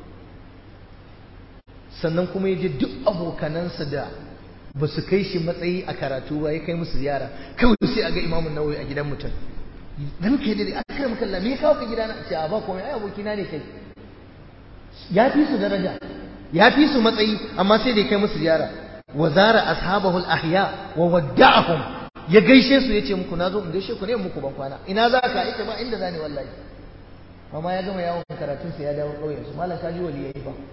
sannan kuma ya je duk abokanansa da ba su kai shi matsayi a karatu ba ya kai musu ziyara kawai sai a ga imamun nawawi a gidan mutum dan kai da aka kai maka me kawo ka gidana ce a ba komai ai abokina ne kai ya fi su daraja ya fi su matsayi amma sai da ya kai musu ziyara wa zara ashabahu al-ahya wa wadda'ahum ya gaishe su yace muku nazo in gaishe ku ne muku ban kwana ina za ka ita ba inda zani wallahi amma ya gama yawon karatun sa ya dawo kauyen su malam kaji wali yayi ba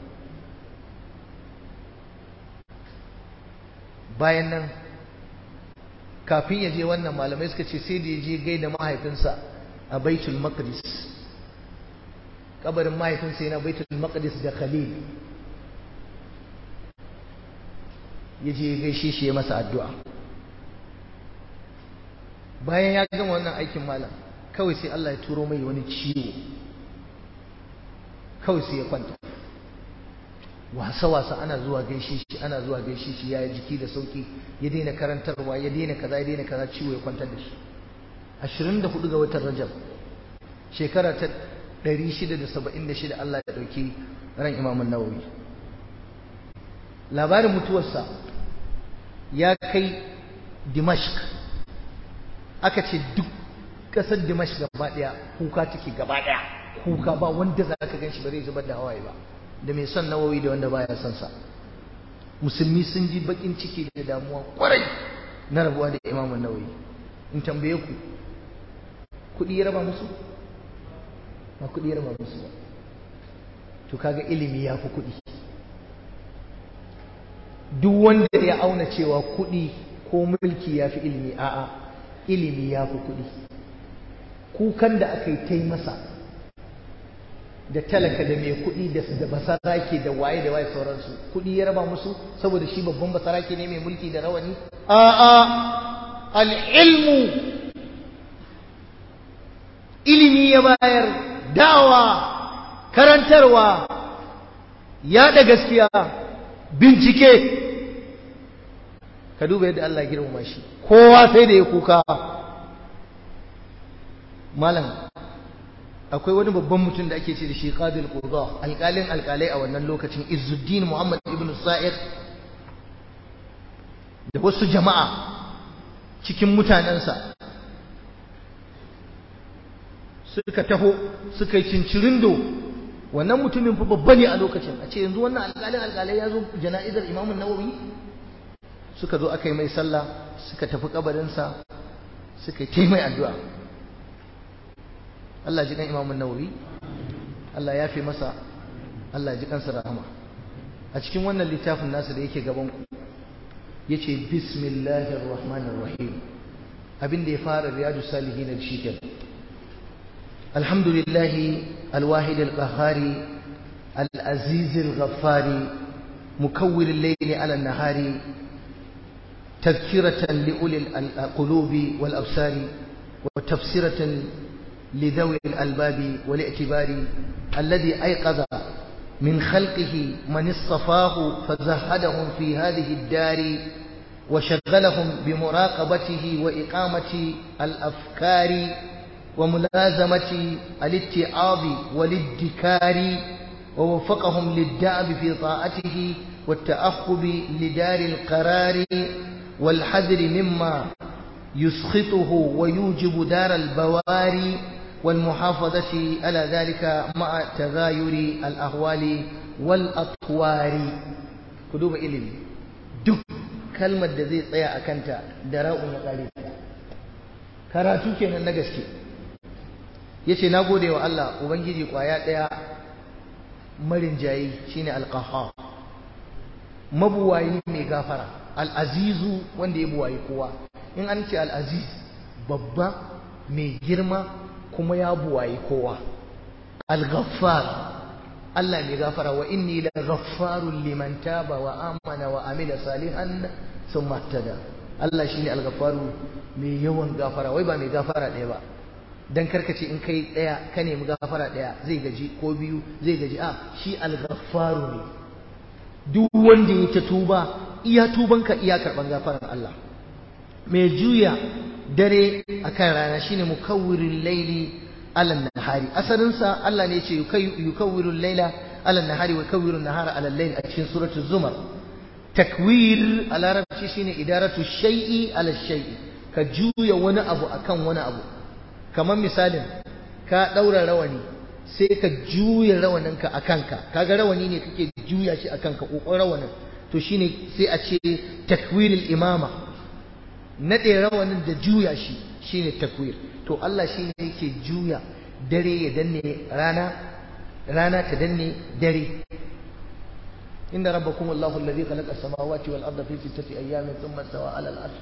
bayan nan kafin ya je wannan malamai suka ce sai da ya je gaida mahaifinsa a baitul maqdis kabarin mahaifinsa yana baitul maqdis da khalil ya je gaishe shi ya masa addu'a bayan ya gama wannan aikin malam kawai sai Allah ya turo mai wani ciwo kawai sai ya kwanta wasa-wasa ana zuwa gaishe shi ana zuwa gaishe shi ya yi jiki da sauki ya daina karantarwa ya daina kaza ya daina kaza ciwo ya kwantar da shi 24 ga watan rajab shekara ta 676 Allah ya dauki ran imamun nawawi labarin mutuwarsa ya kai dimashq aka ce duk kasar dimashq gaba daya kuka take gaba daya kuka ba wanda za ka gan shi ba zai zubar da hawaye ba da mai son nawawi da wanda baya son sa musulmi sun ji bakin ciki da damuwa kwarai na rabuwa da imamun nawawi in tambaye ku kuɗi ya raba musu ba kuɗi ya raba musu ba to kaga ilimi ya fi kuɗi duk wanda ya auna cewa kuɗi ko mulki ya fi ilimi a'a ilimi ya fi kuɗi kukan da aka yi ta yi masa da talaka da mai kuɗi da basarake da waye da waye sauransu kuɗi ya raba musu saboda shi babban basarake ne mai mulki da rawani a'a al'ilmu ilimi ya bayar dawa karantarwa yaɗa gaskiya bincike ka duba yadda Allah girmama shi kowa sai da ya kuka malam akwai wani babban mutum da ake ce da shi qadil qudha alƙalin alƙalai a wannan lokacin Izzuddin Muhammad ibn Sa'id da wasu jama'a cikin mutanensa suka taho suka yi cincirindo wannan mutumin fa babba ne a lokacin a ce yanzu wannan alƙalin alƙalai ya zo jana'izar Imam Nawawi suka zo aka yi mai sallah suka tafi kabarinsa suka yi mai addu'a Allah ji kan Imam Nawawi Allah ya fi masa Allah ji kansa rahama a cikin wannan littafin nasa da yake gaban ku yace bismillahir rahmanir rahim abin da ya fara riyadu salihin da shi kenan alhamdulillah alwahid alqahari alaziz alghaffari mukawwir al-layli ala an-nahari تذكرة لأولي القلوب والأبصار وتفسيرة لذوي الألباب والاعتبار الذي أيقظ من خلقه من اصطفاه فزهدهم في هذه الدار وشغلهم بمراقبته وإقامة الأفكار وملازمة الاتعاظ والادكار ووفقهم للدأب في طاعته والتأخب لدار القرار والحذر مما يسخطه ويوجب دار البواري والمحافظة على ذلك مع تغاير الأهوال والأطوار كدوب إلم دك كلمة دزي طيا أكنت دراء يقالي karatu kenan na gaske yace na gode wa Allah ubangiji kwaya daya marin jayi shine alqahhar mabuwayi mai gafara al'azizu wanda ya buwayi kowa in an ce al'aziz babba mai girma kuma ya buwayi kowa al-ghaffar Allah mai gafara wa inni la ghaffarun liman taba wa amana wa amila salihan thumma ihtada Allah shine al-ghaffaru mai yawan gafara wai ba mai gafara ɗaya ba dan karkace in kai ɗaya ka nemi gafara ɗaya zai gaji ko biyu zai gaji a shi al-ghaffaru ne duk wanda ya ta tuba iya tubanka iya karban gafarar Allah mai juya dare akan rana shine mukawwirul laili ala nahari asalin sa Allah ne ce yukawwirul laila ala nahari wa yukawwirun nahara ala layl a cikin suratul zumar takwir a larabci shine idaratu shay'i ala shay'i ka juya wani abu akan wani abu kamar misalin ka daura rawani sai ka juya rawaninka a kanka kaga rawani ne kake juya shi a kanka kokon rawanin to shine sai a ce takwirul imama nade rawanin da juya shi shine takwir to Allah shine yake juya dare ya danne rana rana ta danne dare inda rabbakum Allahu alladhi khalaqa as-samawati wal arda fi sittati ayyamin thumma stawa 'ala al-'arsh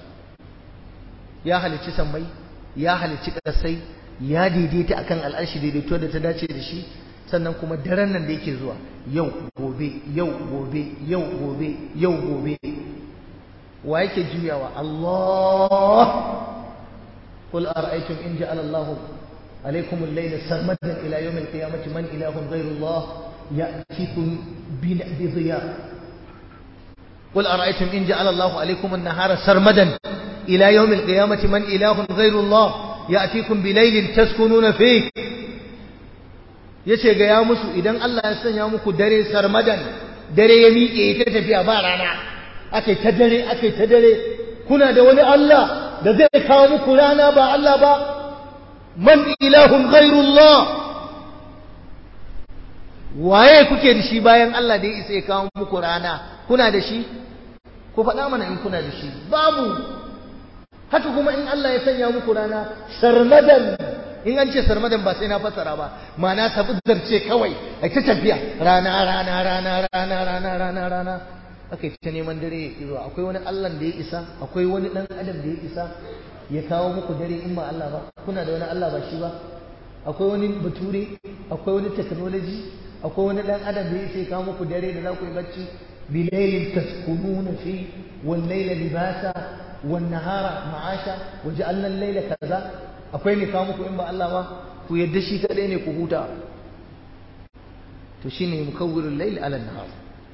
ya halicci sammai ya halicci kasai ya daidaita akan al'arshi daidaito da ta dace da shi sannan kuma daren nan da yake zuwa yau gobe yau gobe yau gobe yau gobe wa yake juyawa Allah qul ara'aytum in ja'ala Allahu alaykum al-layla sarmadan ila yawm al-qiyamati man ilahun ghayru Allah ya'tikum bi dhiya قل أرأيتم إن جعل الله عليكم النهار سرمدا إلى يوم القيامة من إله غير الله ya'tikum bilailin taskununa fi yace ga ya musu idan Allah ya sanya muku dare sarmadan dare ya miƙe ta tafiya ba rana akai ta dare akai ta dare kuna da wani Allah da zai kawo muku rana ba Allah ba man ilahun ghairullah waye kuke da shi bayan Allah da ya isa ya kawo muku rana kuna da shi ku faɗa mana in kuna da shi babu haka kuma in Allah ya sanya muku rana sarmadan in an ce sarmadan ba sai na fassara ba ma'ana sabuddar ce kawai ai ta tafiya rana rana rana rana rana rana rana aka ta neman dare ya kiro akwai wani Allah da ya isa akwai wani dan adam da ya isa ya kawo muku dare in ba Allah ba kuna da wani Allah ba shi ba akwai wani bature akwai wani technology akwai wani dan adam da ya isa ya kawo muku dare da za ku yi bacci bilailin taskununa fi wal layla libasa والنهار معاشا وجعلنا الليل كذا akwai ne kawo muku in ba Allah ba ku yadda shi kadai ne ku huta to shine mukawwirul layl ala nahar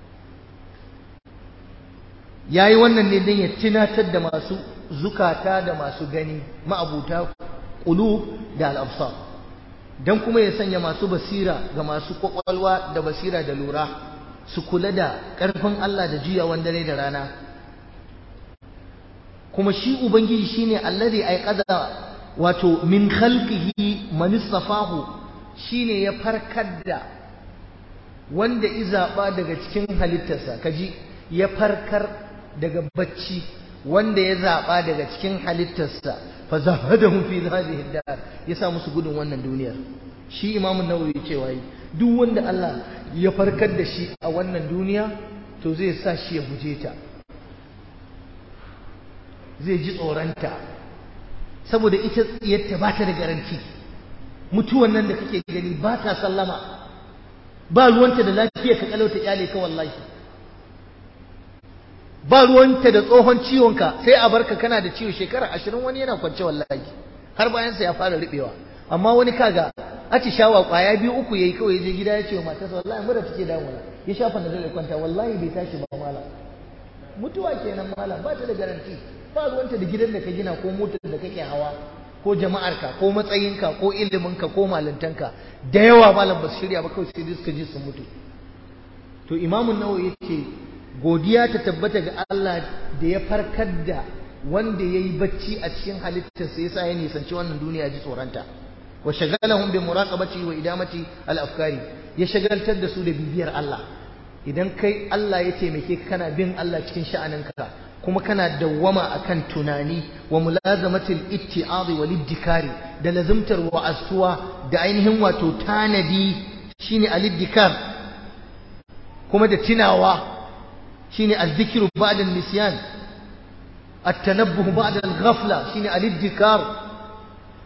yayi wannan ne dan ya tunatar da masu zukata da masu gani ma'abuta qulub da al-absar dan kuma ya sanya masu basira ga masu kwakwalwa da basira da lura su kula da karfin Allah da juyawan dare da rana kuma shi ubangiji shine allazi aiqada wato min khalqihi man istafahu shine ya farkar da wanda izaba daga cikin halittarsa kaji ya farkar daga bacci wanda ya zaba daga cikin halittarsa fa zahadahum fi hadhihi dar ya sa musu gudun wannan duniyar shi imamu nawawi cewa duk wanda Allah ya farkar da shi a wannan duniya to zai sa shi ya guje ta zai ji tsoronta saboda ita tsiyarta ba ta da garanti mutuwan nan da kake gani ba ta sallama ba ruwanta da lafiya ka kalauta kyale ka wallahi ba ruwanta da tsohon ciwonka sai a barka kana da ciwo shekara ashirin wani yana kwance wallahi har bayansa ya fara riɓewa amma wani kaga shawa kwaya biyu uku yayi kawai je gida ya ce wa matarsa wallahi mura take damuna ya shafa na zai kwanta wallahi bai tashi ba malam mutuwa kenan malam ba ta da garanti ba ruwanta da gidan da ka gina ko motar da kake hawa ko jama'arka ko matsayinka ko iliminka ko malintanka da yawa malam ba su shirya ba kawai sai suka ji sun mutu to imamun nawawi yace godiya ta tabbata ga Allah da ya farkar da wanda yayi bacci a cikin halittarsa yasa ya nisanci wannan duniya ji tsoranta wa shagalahum bi muraqabati wa idamati al afkari ya shagaltar da su da bibiyar Allah idan kai Allah ya taimake ka kana bin Allah cikin sha'aninka kuma kana dawwama akan tunani wa mulazamatil itti'adi wal iddikari da lazimtar wa'astuwa da ainihin wato tanadi shine al-iddikar kuma da tunawa shine al-dhikru ba'da al-nisyan at-tanabbuh ba'da al-ghafla shine al-iddikar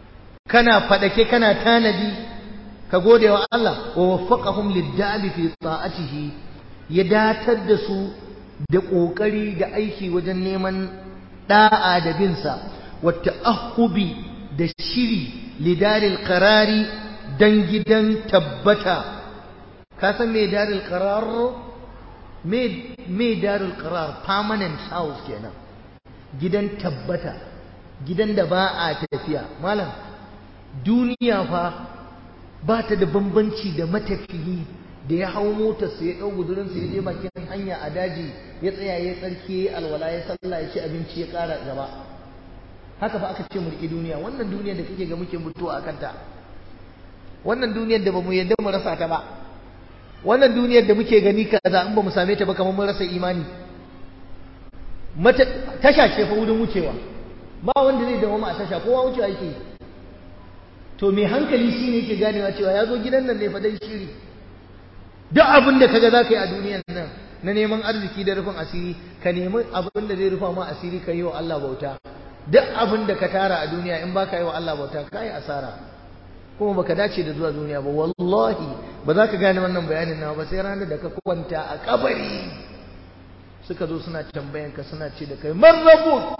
kana fadake kana tanadi ka gode wa Allah wa waffaqahum lid-da'bi fi ta'atihi ya datar da su da kokari da aiki wajen neman da'a da binsa wa ta'ahhubi da shiri lidaril qarari dan gidan tabbata ka san me daril qarar me me daril qarar permanent house kenan gidan tabbata gidan da ba a tafiya malam duniya fa ba ta da bambanci da matafiyi da ya hau motarsa ya ɗau gudurinsa ya je bakin hanya a daji ya tsaya ya tsarki ya alwala ya sallah ya ci abinci ya ƙara gaba haka fa aka ce mu riƙe duniya wannan duniyar da kake ga muke mutuwa a kanta wannan duniyar da bamu yadda mu rasa ta ba wannan duniyar da muke gani kaza in bamu same ta ba kamar mun rasa imani mata tasha ce fa wurin wucewa ba wanda zai dawo a tasha kowa wucewa yake to mai hankali shine yake ganewa cewa ya zo gidan nan ne fa dan shiri duk abin da kaga zaka yi a duniyar nan na neman arziki da rufin asiri ka nemi abin da zai rufa ma asiri ka yi wa Allah bauta duk abin da ka tara a duniya in baka yi wa Allah bauta ka yi asara kuma baka dace da zuwa duniya ba wallahi ba za ka gane wannan bayanin nawa ba sai ranar da ka kwanta a kabari suka zo suna tambayan ka suna ce da kai man rabu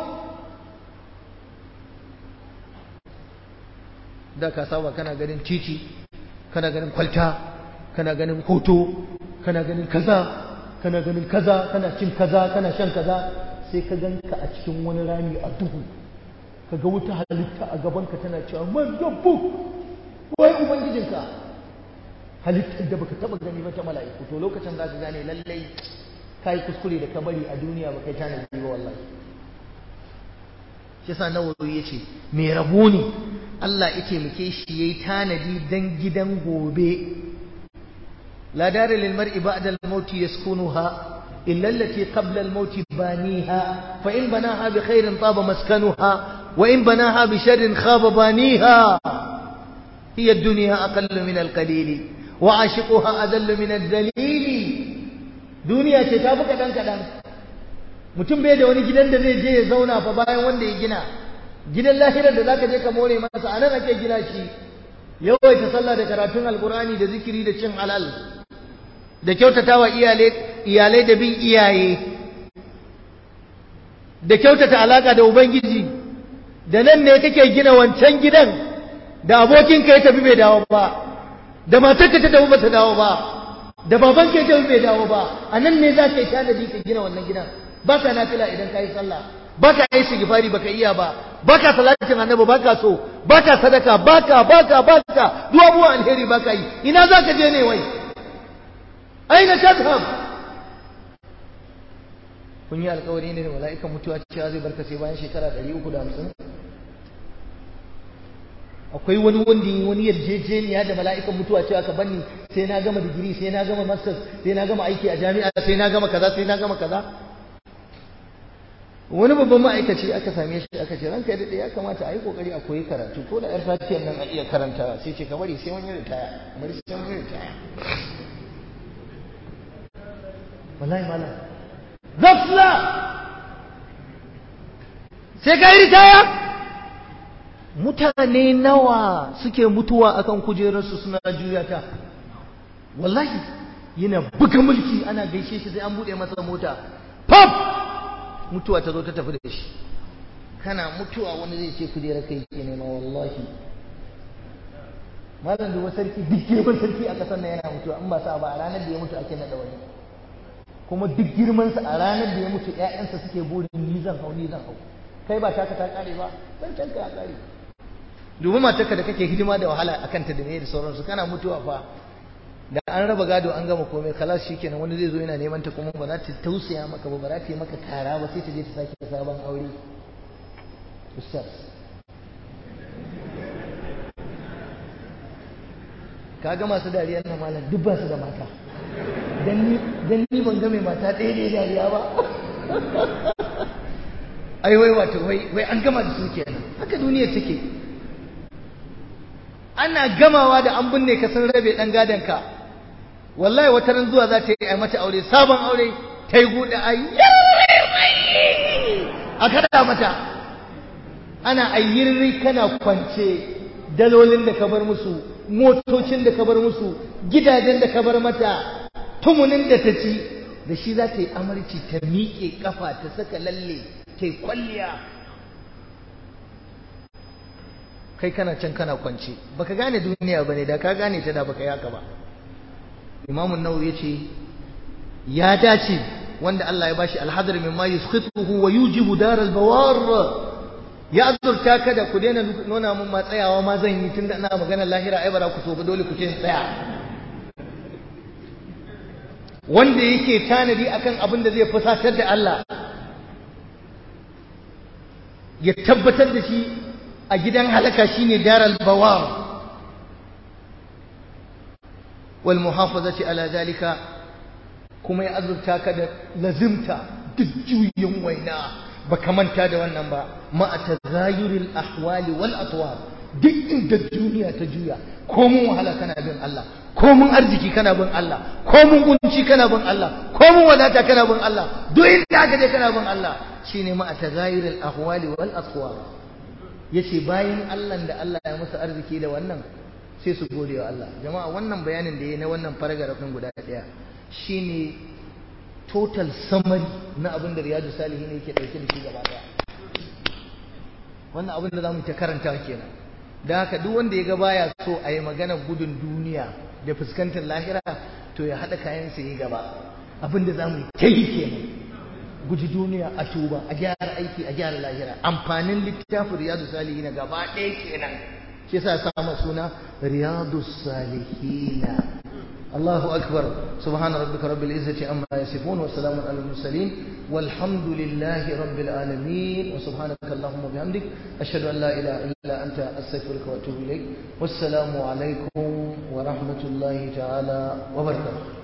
da ka saba kana ganin titi kana ganin kwalta kana ganin hoto kana ganin kaza kana ganin kaza kana cin kaza kana shan kaza sai ka ganka a cikin wani rami a duhu ka ga wuta halitta a gabanka tana cewa man rabbu wai ubangijinka halittar da baka taba gani ba ta mala'iku to lokacin za ka gane lallai kai kuskure da ka bari a duniya baka tanadi ba wallahi shi yasa nawawi yace me rabo ne Allah ya taimake shi yayi tanadi dan gidan gobe la dara lil mar'i ba'da al maut yaskunuha illa allati qabla al maut baniha fa in banaha bi khairin taba maskanuha wa in banaha bi sharrin khaba baniha hiya ad-dunya aqallu min al qalil wa ashiquha adallu min ad-dalil duniya ce ta fi kadan kadan mutum bai da wani gidan da zai je ya zauna fa bayan wanda ya gina gidan lahirar da zaka je ka more masa anan ake gina shi yawaita sallah da karatun alkurani da zikiri da cin halal da kyautatawa iyalai iyalai da bin iyaye da kyautata alaka da ubangiji da nan ne kake gina wancan gidan da abokinka ya tafi bai dawo ba da matarka ta tafi bata dawo ba da babanka ya tafi bai dawo ba anan ne za ka yi tanadi ka gina wannan gidan ba ka nafila idan ka yi sallah baka yi sigifari baka iya ba baka salatin annabi baka so baka sadaka baka baka baka duk abubuwan alheri baka yi ina zaka je ne wai aina tadhhab kun yi alkawari ne da mala'ikan mutuwa cewa zai barka sai bayan shekara 350 akwai wani wanda wani yarjejeniya da mala'ikan mutuwa cewa ka banni sai na gama digiri sai na gama masters sai na gama aiki a jami'a sai na gama kaza sai na gama kaza wani babban ma'aikaci aka same shi aka ce ranka daɗe ya kamata a yi ƙoƙari a koyi karatu ko da 'yar fatiyar nan a iya karanta sai ce ka bari sai wani ritaya bari sai wani ritaya wallahi malam zafla sai ka yi ritaya mutane nawa suke mutuwa akan kujerarsu suna juya ta wallahi yana buga mulki ana gaishe shi sai an buɗe masa mota pop mutuwa ta zo ta tafi da shi kana mutuwa wani zai ce kujera kai ke nema wallahi malam duba sarki duk girman sarki a kasar nan yana mutuwa in ba sa ba a ranar da ya mutu ake nada wani kuma duk girman sa a ranar da ya mutu ƴaƴansa suke burin ni zan hau ni zan hau kai ba taka ta kare ba san tanka ya kare dubi matarka da kake hidima da wahala akan ta da me da sauransu kana mutuwa fa da an raba gado an gama komai kalas shikenan wani zai zo yana neman ta kuma ba za ta tausaya maka ba ba za ta yi maka kara ba sai ta je ta sake sabon aure ustaz kaga masu dariyar na malam duk ba su da mata dan ni dan ni ban ga mai mata ɗaya ne dariya ba ai wai wato wai wai an gama da su kenan haka duniya take ana gamawa da an binne ka sun rabe dan gadon ka wallahi wata ran zuwa za ta yi a mata aure sabon aure ta yi gudu a a kada mata ana ayyirri kana kwance dalolin da ka bar musu motocin da ka bar musu gidajen da ka bar mata tumunin da ta ci da shi za ta yi amarci ta miƙe kafa ta saka lalle ta yi kwalliya kai kana can kana kwance baka gane duniya bane da ka gane ta da baka yi haka ba imamun nawawi yace ya dace wanda Allah ya bashi alhadar mimma yuskhituhu wa yujibu daral bawar ya azurta ka da ku daina nuna mun ma tsayawa ma zan yi tunda ina magana lahira ai bara ku so ba dole ku ce tsaya wanda yake tanadi akan abin da zai fusatar da Allah ya tabbatar da shi a gidan halaka shine daral bawar wal muhafazati ala zalika kuma ya azurta ka da lazimta duk juyin waina baka manta da wannan ba ma tazayuril ahwali wal atwar duk inda duniya ta juya ko mun wahala kana bin Allah ko mun arziki kana bin Allah ko mun kunci kana bin Allah ko mun wadata kana bin Allah duk inda aka je kana bin Allah shine ma tazayuril ahwali wal atwar yace bayan Allah da Allah ya musu arziki da wannan sai su gode wa Allah jama'a wannan bayanin da yayi na wannan paragraph din guda daya shine total summary na abin da Riyadu Salihin yake dauke da shi gaba daya wannan abin da zamu ta karanta kenan da haka duk wanda ya ga baya so a yi magana gudun duniya da fuskantar lahira to ya haɗa kayan sa yi gaba abin da zamu ta yi kenan guji duniya a tuba a gyara aiki a gyara lahira amfanin littafin Riyadu Salihin gaba ɗaya kenan shi yasa ya samu suna Riyadu Salihin الله أكبر سبحان ربك رب العزة عما يصفون وسلام على المرسلين والحمد لله رب العالمين وسبحانك اللهم وبحمدك أشهد أن لا إله إلا أنت أستغفرك وأتوب إليك والسلام عليكم ورحمة الله تعالى وبركاته